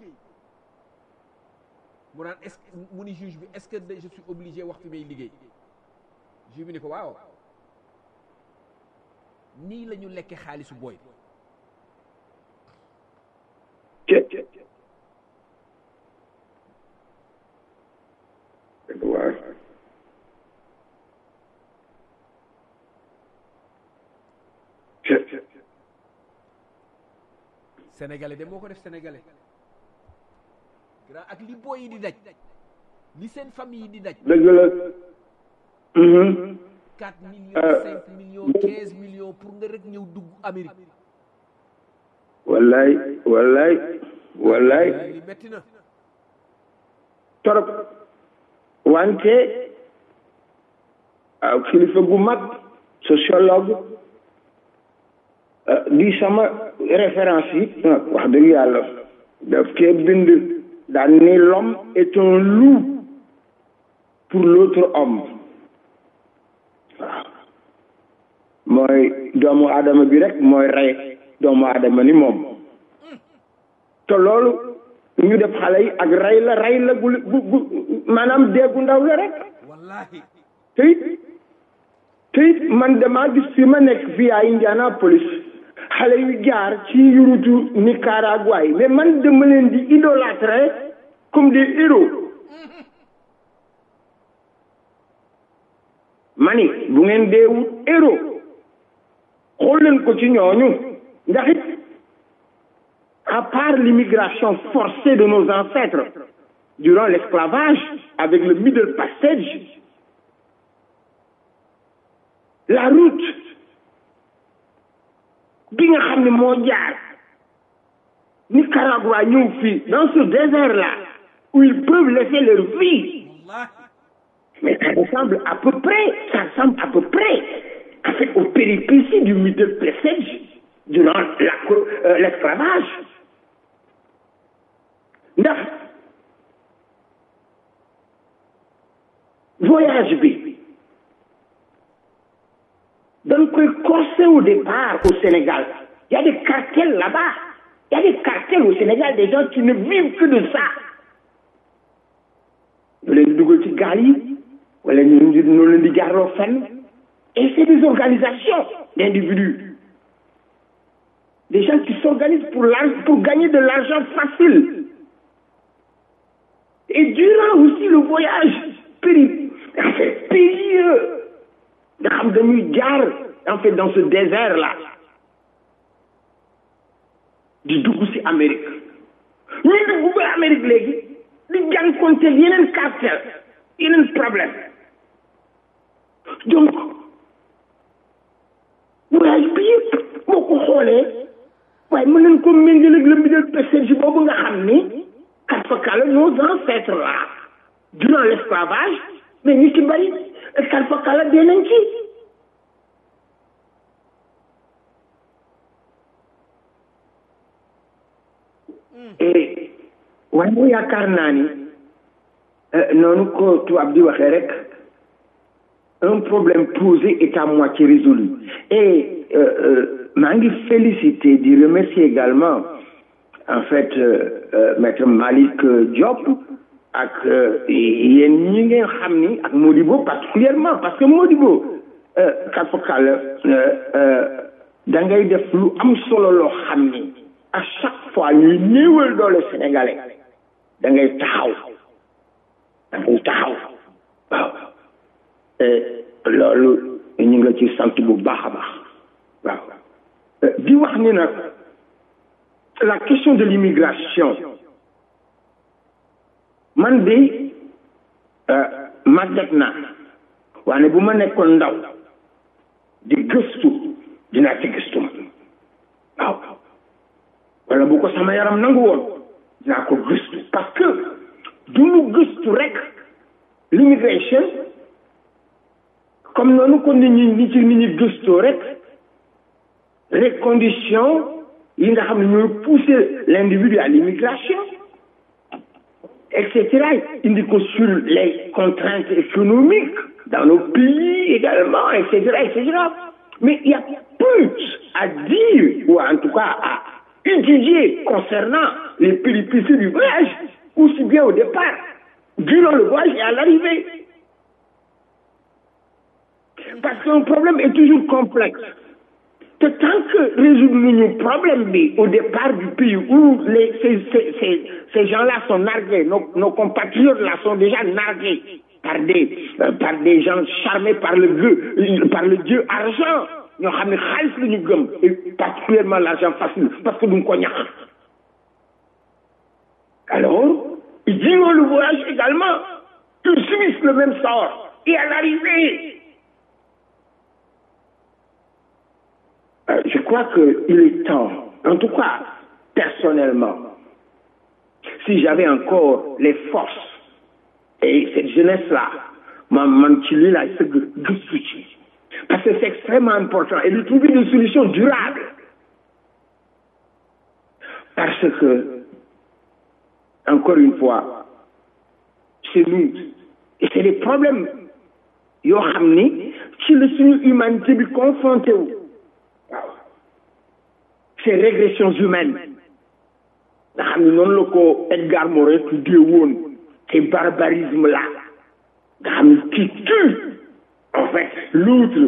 mu naan est-ce que mu ni juge bi est-ce que je suis obligé wax fi may liggéey juge bi ni ko waaw nii la ñu lekke xaalisu booy sénégalais de moo ko def sénégalais grand ak li booy yi di daj li seen famille yi di daj dëgg la quatre millions cinq millions quinze millions pour nga rek ñëw dugg Amérique wallaay wallaay wallaay li metti na torop wante waaw kilifa gu mag sociologue di sama référence yi wax dëgg yàlla daf cee bind daan ni l'homme est un loup pour l'autre homme waaw mooy doomu aadama bi rek mooy rey doomu aadama ni moom te loolu ñu def xale yi ak rey la rey la gu gu maanaam déggu ndaw la rek wallahi te it te it man damaa gis fi ma nekk fii ay Indianapolis xale yu jaar ci yurutu Nicaragua yi mais man dama leen di idolâtrer comme des héros mani bu ngeen dee wut héros xool leen ko ci ñooñu ndax it à part l'immigration forcée de nos ancêtres durant l'esclavage avec le middle passage la route bi nga xam ne moo jaar Nicaragua ñëw fii dans ce désert là où ils peuvent laisser leur vie mais ça ressemble à peu près ça ressemble à peu près en fait aux péripéties du middle passage durant la euh, l'esclavage ndax voyage bi dañ koy corser au départ au Sénégal il y a des cartels là-bas il y a des cartels au Sénégal des gens qui ne vivent que de ça ñu leen di dugal ci gaal yi wala ñu ñu leen di jaarloo fenn et c'est des organisations d'individus des gens qui s'organisent pour pour gagner de l'argent facile et durant aussi le voyage péri en fait périlleux nga xam dañuy jaar en fait dans ce désert là di dugg ci Amérique ñuy dugg ba Amérique léegi di jànkonteel yeneen cartel yeneen problème donc voyage bi yëpp boo ko xoolee waaye mën nañ ko méngale ak le middle passage boobu nga xam ni kat fa kala nos ancêtres là durant l'esclavage mais ñu ci bari kat fa kala dee nañ ci et waaye yaakaar naa ni noonu ko tubaab di waxee rek un problème posé est à moitié résolu et maa ngi féliciter di remercier également en fait maître Malick Diop ak yéen ñi ngeen xam ni ak Modibo particulièrement parce que Modibo kafakal da ngay def lu am solo loo xam ni à chaque fois ñuy néewal doole sénégalais da ngay taxaw da ngay taxaw waaw loolu ñu ngi la ci sant bu baax a baax waaw di wax ni nag la question de l'immigration man de màgget naa waane bu ma nekkoon ndaw di gëstu dinaa ci gëstu ma waaw wala bu ko sama yaram nangu woon dinaa ko gëstu parce que du lu gëstu rek l'immigration comme noonu ko nit ñi nit ci nit ñi gëstoo rek les conditions yi nga xam ne ñooy pousser l'individu à l'immigration et cetera indi ko sur les contraintes économiques dans nos pays également et cetera et cetera mais il y a peu à dire ou en tout cas à étudier concernant les péripéties du voyage aussi bien au départ durant le voyage et à l'arrivée parce qu'un problème est toujours complexe te tant que résoudre nañu problème bi au départ du pays où les ces ces ces, ces gens-là sont nargués nos nos compatriotes là sont déjà nargués par des euh, par des gens charmés par le dieu par le dieu argent ñoo xam ne xaalis la ñu gëm et particulièrement l'argent facile parce que duñ ko ñax alors ils durant le voyage également ils subissent le même sort et à l'arrivée Euh, je crois qu'il est temps, en tout cas, personnellement, si j'avais encore les forces et cette jeunesse-là, man ci lii laay sëgg gëstu ci parce que c'est extrêmement important et de trouver des solutions durables parce que encore une fois c'est nous et c'est des problèmes yoo xam ni ci la suñu humanité bi confronté wu waaw ces régressions humaines nga xam ne noonu la ko Edgar Morin tuddee woon ces barbarismes là nga xam ne qui tue en fait l'autre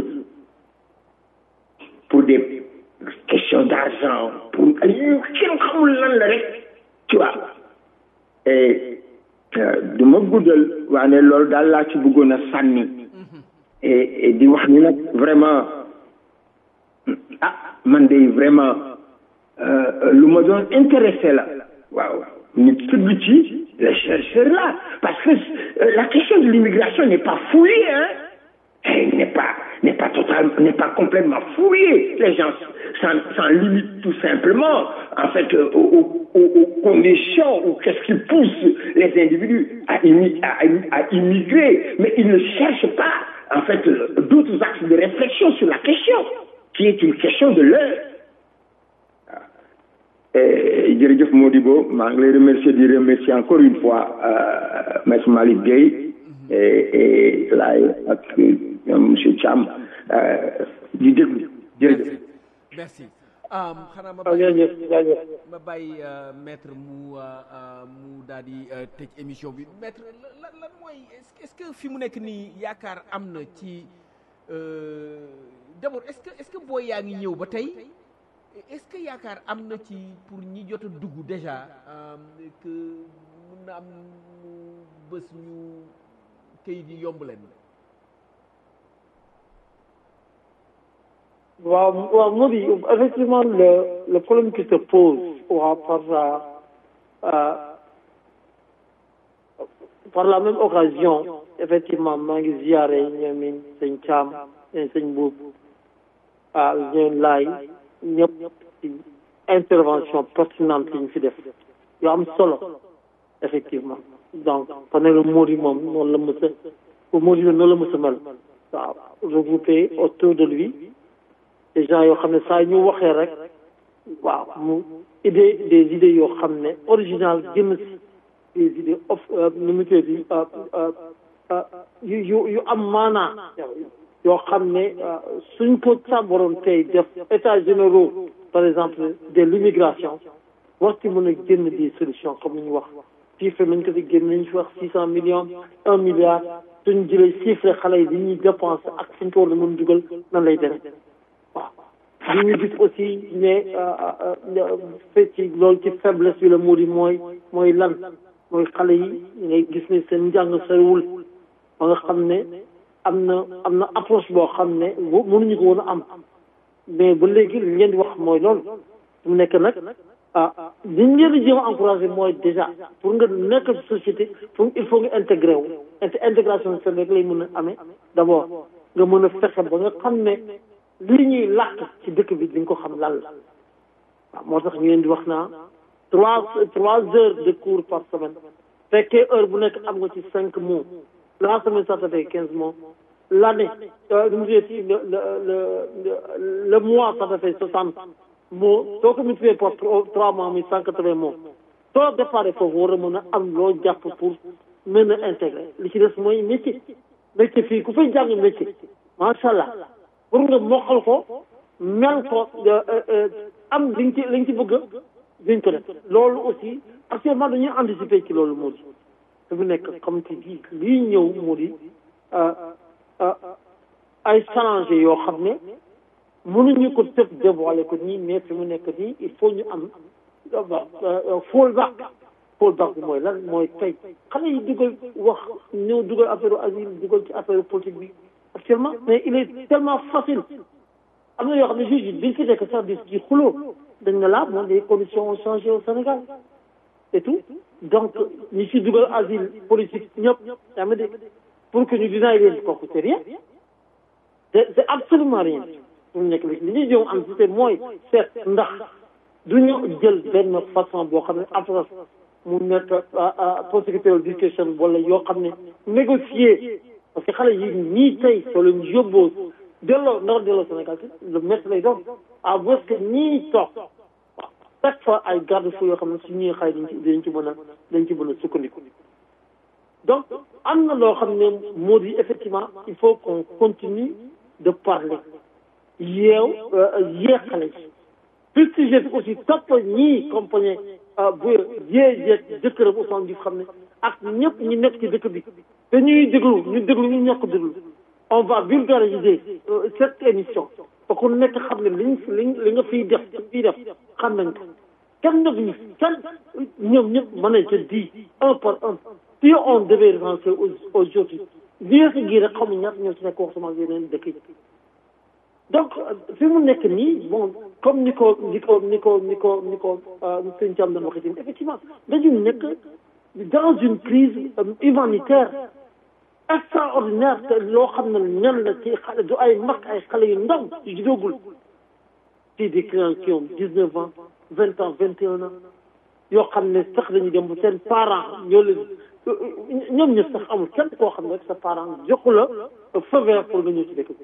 pour des questions d'argent pour yu kenn xamul lan la rek tu vois et du ma guddal waane loolu daal laa ci bëggoon a sànni et di wax ni nag vraiment ah man de vraiment lu ma doon intéressé la waaw nit tëgg ci les chercheurs là parce que la question de l'immigration n'est pas fouillée hein elle n'est pas n'est pas totalement n'est pas complètement fouillée les gens s'en s'en limitent tout simplement en fait aux, aux, aux conditions ou qu'est-ce qui pousse les individus à, immi à, à immigrer mais ils ne cherchent pas en fait d'autres axes de réflexion sur la question qui est une question de l'heure jërëjëf Modibo maa ngi lay remercier di remercier encore une fois euh, maître Malick Gueye et et laay ak ñoom monsieur Thiam di déglu jërëjëf merci xanaa ma bàyyi ma bàyyi maître mu mu daal di tëj émission bi maître lan lan mooy est-ce que fi mu nekk nii yaakaar am na ci d'abord est-ce que est-ce que booy yaa ngi ñëw ba tey est-ce que yaakaar am na ci pour ñi jot a dugg déjà que mun na am bés ñu kayit yi yomb leen waaw waaw moo di effectivement le le problème qui se pose waaw par euh, par la même occasion effectivement maa ngi ziare ñoomin sëñ Thiam sëñ Boub ah ñoom laay ñëpp ci intervention pertinente yi ñu fi def yoo am solo effectivement donc panel Mody moom noonu la mës a Mody noonu la mës a mel waaw regroupé autour de lui des gens yoo xam ne saa ñu waxee rek waaw mu idée des idées yoo xam ne original génn si des idées of nu mu tuddati yu yu yu am maanaa yoo xam ne suñ ko sàmbaroon tey def états généraux par exemple de l'immigration war ci mën a génn des solutions comme ni ñu wax chiffre nañ ko fi génn nañ fi wax six cent millions un milliard suñ jëlee chiffre xale yi li ñuy dépense ak suñ ko war a mën dugal nan lay demee waaw li ñu gis aussi ne fecci loolu ci faiblesse bi la moo di mooy mooy lan mooy xale yi ngay gis ne seen njàng soriwul ba nga xam ne am na am na approche boo xam ne mënuñu ko woon a am mais ba léegi li ngeen di wax mooy loolu mu nekk nag ah li ñu leen di jéem a encouragé mooy déjà pour nga nekk ci société pour il faut nga intégré wu intégration seen rek lay mën a amee d' abord nga mën a fexe ba nga xam ne li ñuy làkk ci dëkk bi di nga ko xam lan la waaw moo tax ñu leen di wax naa trois trois heures de cours par semaine fekkee heure bu nekk am nga ci cinq mots la semaine ça fait quinze mois l' année nu mu tuddati le le le le mois ça fait soixante mots soo ko multiplié par trois mois muy cent quatre vingt mots soo déparé foofu war a mën a am loo jàpp pour mën a intégré li ci des mooy métier métier fii ku fay jàng métier macha allah pour nga mokkal ko mel ko am li nga ci li nga ci bëgg dañ ko def loolu aussi actuellement dañuy anticiper ci loolu moo di su mu nekk comme ci bii lii ñëw moo di ay challenge yoo xam ne mënuñu ko tëb dévoiler ko nii mais fi mu nekk nii il faut ñu am fall back fall back bi mooy lan mooy tey xale yi dugal wax ñëw dugal affaire asile dugal ci affaire politique bi actuellement mais il est tellement facile am na yoo xam ne juge yi biñ fi nekk sax di ci xuloo dañ ne la moom les conditions ont changé au Sénégal et tout donc ñi ci dugal asile politique ñëpp yaa ma dégg pour que ñu dinaay leen kooku c'est rien c'est c'est absolument rien mu nekk li li ñuy jëm am ci mooy seet ndax du ñu jël benn façon boo xam ne approche mu nekk prosecutorial discussion wala yoo xam ne négocier parce que xale yi ñii tey soo leen yóbboo delloo ndax delloo Sénégal lu métti lay doon à moins que ñii toog waaw chaque fois ay garde fou yoo xam ne su ñuy xay dañ ci dañ ci mën a dañ ci mën a sukkandiku donc am na loo xam ne moo di effectivement il faut qu'on continue de parler yeew yee xale yi puis sujet bi aussi topp ñii compagnie bu yee yee jëkkëram Ousmane Diouf xam ne ak ñëpp ñi nekk ci dëkk bi te ñuy déglu ñu déglu ñu ñàkk déglu on va vulgariser cette émission ba ku nekk xam ne liñ liñ li nga fiy def fiy def xam nañ ko kenn nag ñu kenn ñoom ñëpp mën nañ te di un par un si on devait recenser aujourd'hui bien que gii rek xamu ñaata ñoo ci nekk wax sama yeneen dëkk yi donc fi mu nekk nii bon comme ni ko ni ko ni ko ni ko ni ko sëñ Thiam doon waxee tamit effectivement dañu nekk dans une crise humanitaire extraordinaire te loo xam ne ñan la ci xale du ay mag ay xale yu ndaw yu judoogul ci des clients qui ont dix neuf ans vingt ans vingt et un ans yoo xam ne sax dañuy dem bu seen parents ñoo leen ñoom ñëpp sax amul kenn koo xam ne rek sa parent joxu la feu vert pour nga ñëw ci dëkk bi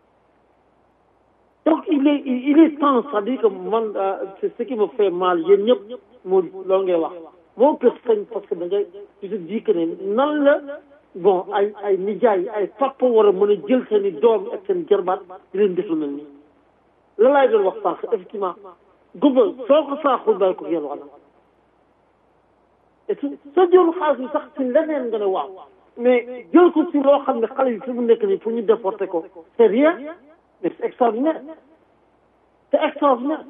donc il est il est temps c'est-à-dire que man c'est ce qui me fait mal yéen ñëpp moo loolu ngay wax moo kër sañ parce que da ngay tu te dis que ne nan la bon ay ay nijaay ay papa war a mën a jël seen i doom ak seen jarbaat di leen def lu mel nii la laay doon wax sànq effectivement gumba soo ko saaxul bàyyi ko yéen wala et tout soo jël xaalis bi sax ci leneen nga ne waaw mais jël ko ci loo xam ne xale yi fi mu nekk nii pour ñu déporter ko c'est rien mais c'est extraordinaire c'est extraordinaire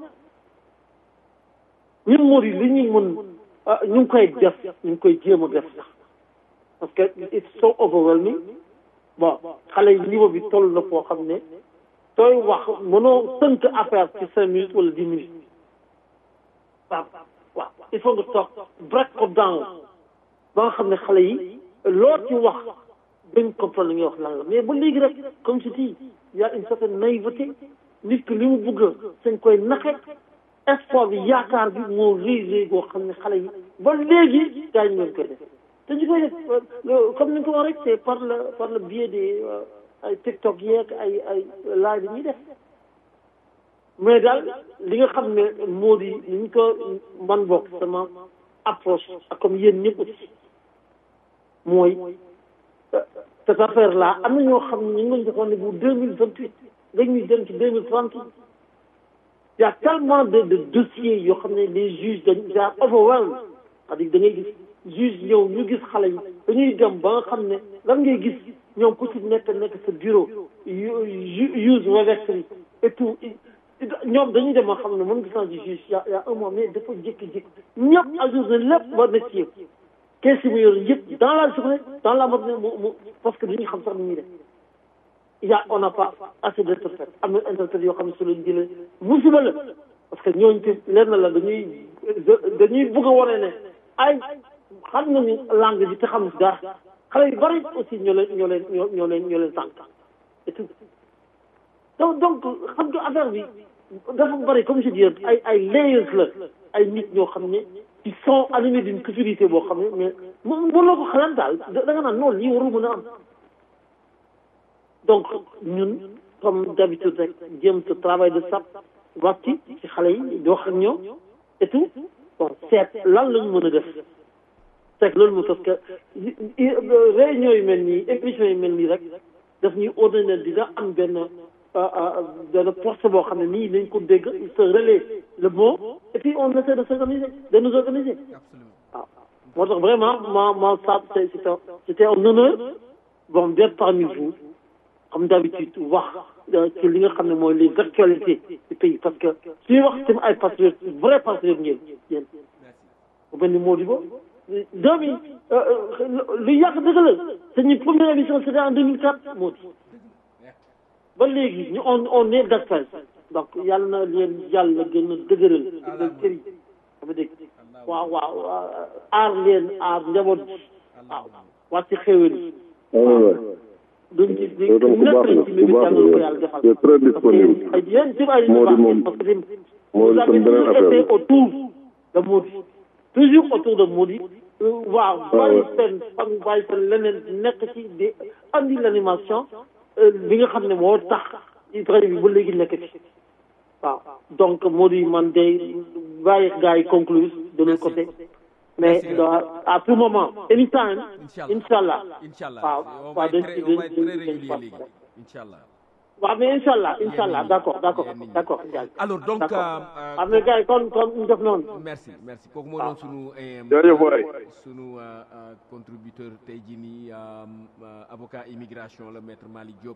ñun moo di li ñuy mën ñu ngi koy def ñu ngi koy jéem a def sax parce que it's so overwhelming bon xale yi niveau bi toll na foo xam ne sooy wax mënoo tënk affaire ci cinq minutes wala dix minutes waaw waaw il faut nga toog break ko down ba nga xam ne xale yi loo ci wax dañ comprendre li ngay wax lan la mais ba léegi rek comme je dis y a une certaine naïveté nit ki li mu bëgg sañ koy naxe espoir bi yaakaar bi moo réy réy boo xam ne xale yi ba léegi gars yi ñu koy def te ñu koy def comme ni nga ko wax rek c'est par le par le biais des ay TikTok yeeg ay ay live yi ñuy def mais daal li nga xam ne moo di ni ñu ko man bokk sama approche ak comme yéen ñëpp aussi mooy cette affaire là am na ñoo xam ne ñu ngi joxoon ne bu deux mille vingt huit dañuy dem ci deux mille trente y a tellement de de dossiers yoo xam ne les juges dañ daa overwhelmed c'est-à-dire da ngay gis juge ñëw ñu gis xale yi dañuy dem ba nga xam ne lan ngay gis ñoom ku ci nekk nekk sa bureau use registry et tout ñoom dañuy dem ba xam ne mën gis naa ci juge y a y a un mois mais dafa jékki-jékki ñëpp ajourné lépp war na ci yëpp kees yi mu yor yëpp dans la journée dans la matinée mu mu parce que dañuy xam sax ni ñuy def il y a on n'a pas assez d'interprètes am na interprètes yoo xam ne su leen jëlee musiba la parce que ñooñu te lenn la dañuy dañuy bëgg a wane ne ay xam nañu langue bi te xam si dara xale yu bari aussi ñoo leen ñoo leen ñoo ñoo leen ñoo leen tànk et tout donc donc xam nga affaire bi dafa bari comme je dis ay ay layers la ay nit ñoo xam ne ils sont animés d'une culturité boo xam ne mais mënuloo ko xalaat daal da nga naan noonu lii warul mën a am donc ñun comme d'habitude rek jéem ce travail de sap wàcc ci xale yi di wax ak ñoom et tout bon seet lan la ñu mën a def seet loolu mo parce que réunion yu mel nii émission yu mel nii rek daf ñuy ordonné dina am benn benn poste boo xam ne nii nañ ko dégg il se relaie le mot et puis on essaie de s'organiser de nous organiser waaw moo tax vraiment ma ma sap c'était c'était un honneur bon d'être parmi vous comme d'habitude wax ci li nga xam ne mooy les actualités du pays parce que suñuy wax tamit ay patriotes vrai patriotes ngeen yéen bu mel ni Modibo doom yi lu yàgg dëgg la suñu première émission c'était en 2004 Modi ba léegi ñu on on est d'actualité donc yàlla na leen yàlla gën a dëgëral dëgëral kër yi dama dégg waaw waaw aar leen aar njaboot bi waaw wàcc xéwal yi duñ ci di nekk lañ ci mbir yàlla ko yàlla defal c'est très disponible ay yéen ci ay moo di moom parce que moo di tam beneen affaire été autour de Modi toujours autour de Modi waaw bàyyi seen fan bàyyi seen leneen nekk ci di andi l'animation bi nga xam ne moo tax rajo bi ba léegi nekk ci waaw donc Modi man day bàyyi gars yi conclure de notre côté mais à tout moment anytime inshallah inshallah waaw on va waaw dañ être ci très- on va dañ être ci très dañ régulier ci léegi inshallah waaw mais inshallah inshallah d'accord d'accord d'accord alors donc d'accord euh, am na gars yi kon kon ñu def noonu merci merci kooku moo doon sunu eh, Jaajëf waay. sunu euh, euh, contributeur tey jii nii euh, euh, avocat immigration la maître Malick Diop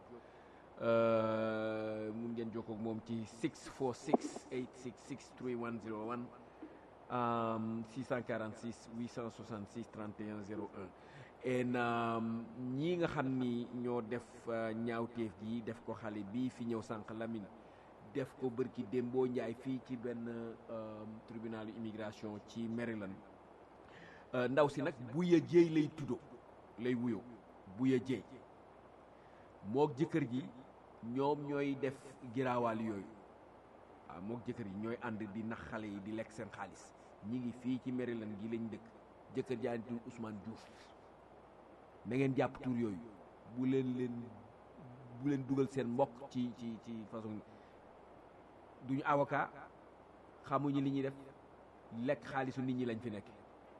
euh, mun ngeen jokkoo ak moom ci 646 866 3101 um, 646 866 31 01 en um, ñi nga xam ni ñoo def uh, ñaawteef gi def ko xale bii fi ñëw sànq Lamine def ko bërki démboo njaay fii ci benn um, tribunal immigration ci Maryland uh, ndaw si nag buya jéey lay tuddo lay wuyoo buya jéey mook jëkkër ji ñoom ñooy def giraawaal yooyu waaw mook jëkkër yi ñooy ànd di nax xale yi di lekk seen xaalis ñi ngi fii ci Maryland gi lañ dëkk jëkkër jaa ngi tudd Ousmane Diouf na ngeen jàpp tur yooyu bu leen leen bu leen dugal seen mbokk ci ci ci façon duñu avocat xamuñu li ñuy def lekk xaalisu nit ñi lañ fi nekk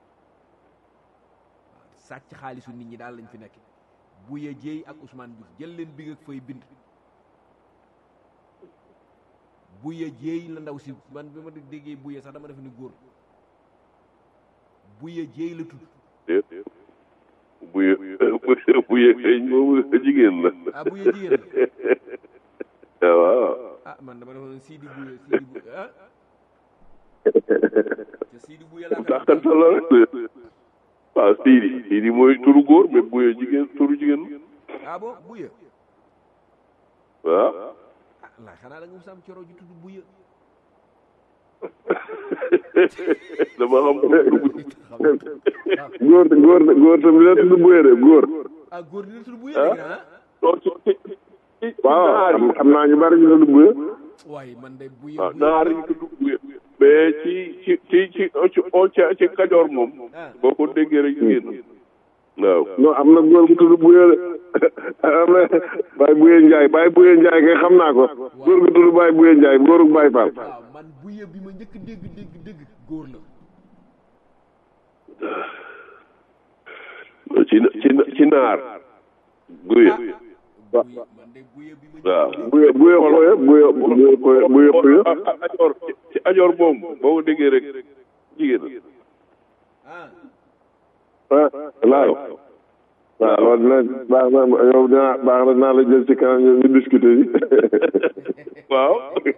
waaw sàcc xaalisu nit ñi daal lañ fi nekk Buya Jéey ak Ousmane Diouf jël leen big ak fay bind Buya Jéey la ndaw si man bi ma déggee Buya sax dama def ni góor Buya Jéey la tudd bu ye bu ye xëy moom jigéen la ah Buya jigéen ah waaw ah man dama defoon Sidi Buya Sidi Buya ah te Sidi Buya laa ko dàqante la rek waaw Sidi Sidi mooy turu góor mais bu ye jigéen turu jigéen ah bon Buya waaw ah laa xanaa da nga mos a am coro ju tudd Buya dama xam turu góor góor góor tamit la tudd buye de góor ah góor dina tudd Buya dégg naa non ci ci ci waaw xam xam naa ñu bari ñu tudd buye waaye man de Buya waaw Buya naar yi tudd bu ye mais ci ci ci ci ci ci ci Kajoor moom ah boo ko déggee rek jigéen waaw non am na góor bu tudd Buye de am na Baye Buye Ndiaye Baye Buye Ndiaye kay xam naa ko góor gu tudd Baye Buye Ndiaye góoru Baye Fall waaw man buye bi ma njëkk dégg dégg dégg góor la ci ci ci naar guye man de buye bi ma waaw Buye Buye Xoye Buye Buye Xoye Buye Xoye a- a- ajoor ci ajoor boobu boo ko déggee rek jigéen ah ah laaw waaw loolu dina baax na yow dinaa baax na dinaa la jël ci kanam ñu discuter yi waaw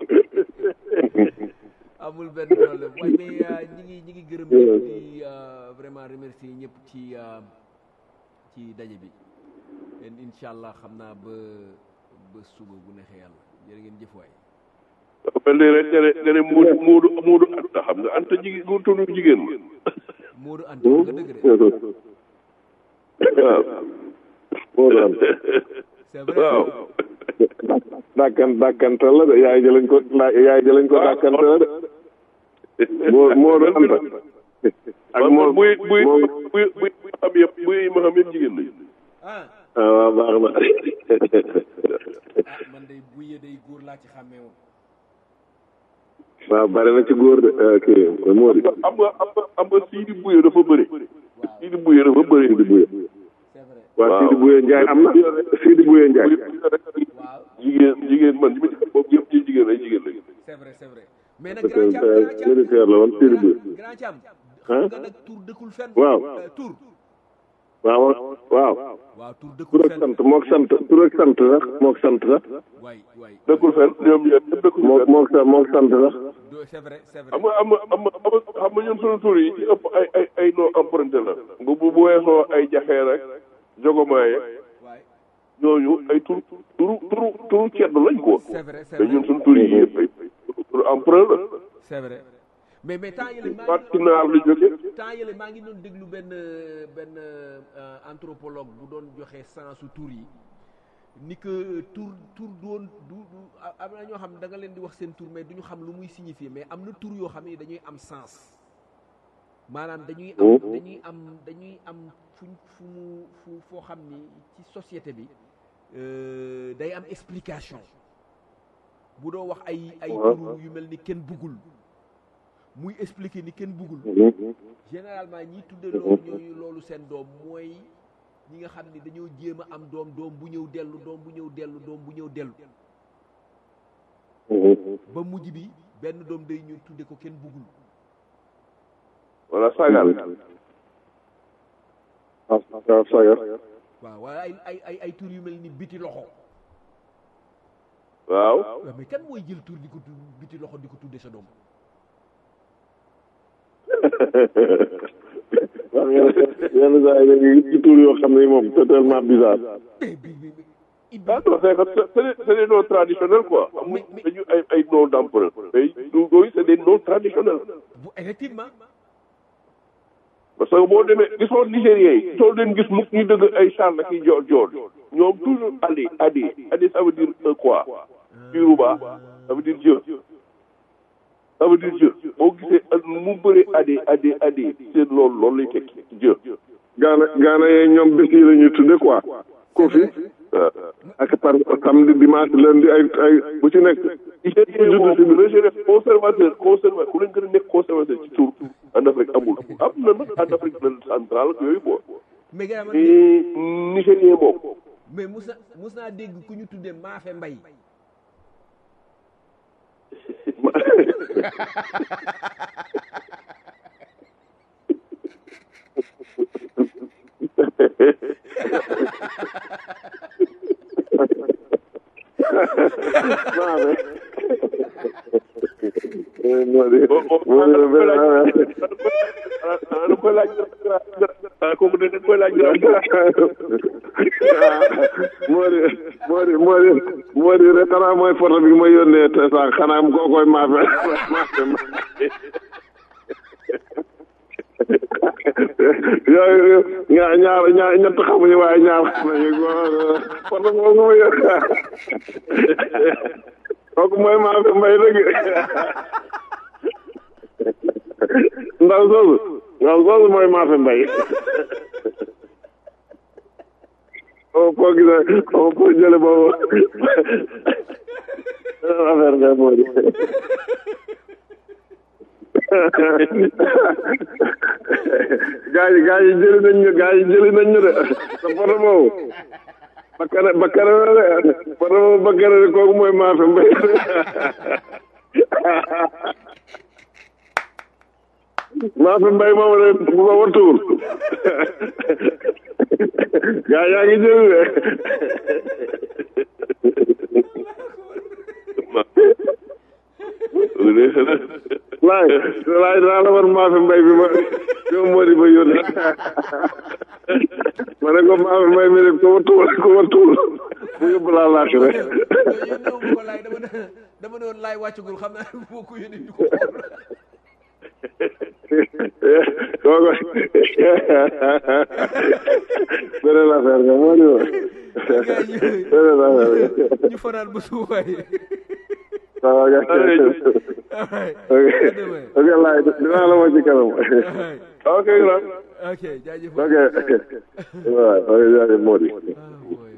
amul benn problème waaye mais euh, ñi ngi ñi ngi gërëm ñëpp di euh, vraiment remercier ñëpp ci euh, ci daje bi leen incha allah xam naa ba ba suba bu neexee yàlla jërë ngeen jëf waay mel ni rek nga ne nga ne muudu muudu muudu anta xam nga anta jigéen gu tudd jigéen ma Modou Anta nga dëgg de waaw moo doon c'est vrai waaw dàkkan dàkkantal la de yaay jëlañ ko la yaay jëlañ ko dàkkantal la de moo moo doon anta ak man moo man buy buy moo buy buy xam yëpp buy ma xam yëpp jigéen lañu ah ah waaw baax na ah man day buye day góor laa ci xàmmee woon waaw bari na ci góor de eh, kii moo di am nga am nga am nga Sidi Bouye dafa bëri Sidi Bouye dafa bëri Sidi Bouye c'est vrai waaw Waaw. Sidi Bouye Ndiaye am na Sidi Bouye Ndiaye waaw jigéen jigéen man ñi ma ci boobu yëpp ci jigéen ay jigéen lañu c'est vrai c'est vrai mais nag grand Thiam grand Thiam militaire la woon Sidi Bouye grand Thiam Hein? xam nga nag tur dëkkul fenn Waaw. Euh, tur waaw waaw waaw tur tur dëkkul ak fenn sant mook sant tur ak sant sax mook sant sax waay waay dëkkul fenn ñoom ñëpp ñëpp dëkkul mook fenn mook sa mook sant sax do c'est vrai c'est vrai xam nga am am am xam nga ñun sunu tur yi ci ëpp ay ay ay noo emprunté la bu bu bu weesoo ay jaxeer rek jogomaaye waay ñooñu ay tur turu turu turu ceddo lañ ko c'est vrai c'est te ñun vrai sunu tur yi yëpp ay turu emprunt la c'est vrai mais mais temps yële maa soit ngi ci naar la jóge temps yële maa ngi doon déglu benn benn euh, anthropologue bu doon joxe sensu tur yi ni que tur tur doon du du am na ñoo xam ne da nga leen di wax seen tur mais du ñu xam lu muy signifier mais am na tur yoo xam ne dañuy am sens maanaam dañuy am dañuy am dañuy am fuñ fu mu fu foo xam ni ci société bi euh, day am explication bu doo wax ay ay tur yu mel ni kenn buggul muy expliquer ni kenn buggul généralement ñi tudde loolu ñooñu loolu seen doom mooy ñi nga xam ni dañoo jéem a am doom doom bu ñëw dellu doom bu ñëw dellu doom bu ñëw dellu ba mujj bi benn doom day ñu tudde ko kenn buggul wala sagal waaw sagar waaw waaye ay ay ay ay tur yu mel ni biti loxo waaw waaw mais kan mooy jël tur di ko tudd biti loxo di ko tudde sa doom waaw yenn yenn saa yi dañuy gis ci tur yoo xam ne moom c'est tellement bizarre mais bi bi bi ah non c'est que c'est des c'est des noms traditionnels quoi amul dañu ay ay noms d'emprunt mais yooyu c'est des noms traditionnels bu effectivement parce que boo demee gisoo Nigériens yi soo leen gis mukk ñu dëgg ay Charles ak i George George ñoom toujours Adi Adi Adi ça veut dire euh, quoi Yoruba ça veut dire Dieu ça veut dire Dieu boo gisee ak mu bëree Adi Adi Adi seen loolu loolu lay tekki Dieu gaana gaana yee ñoom bés yi la ñuy tudde quoi kofi ak par samedi dimanche lundi ay ay bu ci nekk Nigériens moom le jeune conservateur conservateur ku leen gën a nekk conservateur ci tur en Afrique amul am na nag en Afrique centrale ak yooyu quoi mais gars man mais Nigérien moom mais mus na mus naa dégg ku ñu tuddee Maafe Mbay moo di moo di benn da koy laaj kooku da koy laaj moo di moo di moo di moo di rek xanaa mooy photo bi ma yónnee te sax xanaa koo koy maafe maafe yooyu ñaar ñaar ñaar ñett xamuñu waaye ñaar xam nañu photo boobu ma yónnee kooku mooy maafe mbay dëgg ndaw soosu ndaw soosu mooy maafe mbay xaw foo gisee xaw foo jële boobu affaire nga moo di gaa yi gaa yi jëli nañ ñu gaa yi jëli nañ ñu de sa photo boobu bakkare bakkare la de photo boobu bakkare de kooku mooy maafe mbay maafe mbay moom de bu ma wattuwul gaa yaa ngi jëli de laay laay daa la war maafe mbay bi ma yow moo di ba yónni ma ne ko maafe mbay mi de ko ma tuul ko ma tuul mu yóbbu laa laaj rek yónneewu ma ko laay dama ne dama ne woon laay wàccagul xam naa boo ko yónnee ñu ko xool kooku beneen affaire nga moo di woon beneen affaire nga ñu fanaan ba suufaay waaw ok ok laay dinaa la ma ci kanam ok ok jaajëf ok ok waaw ok jaajëf moo di Ah, boy.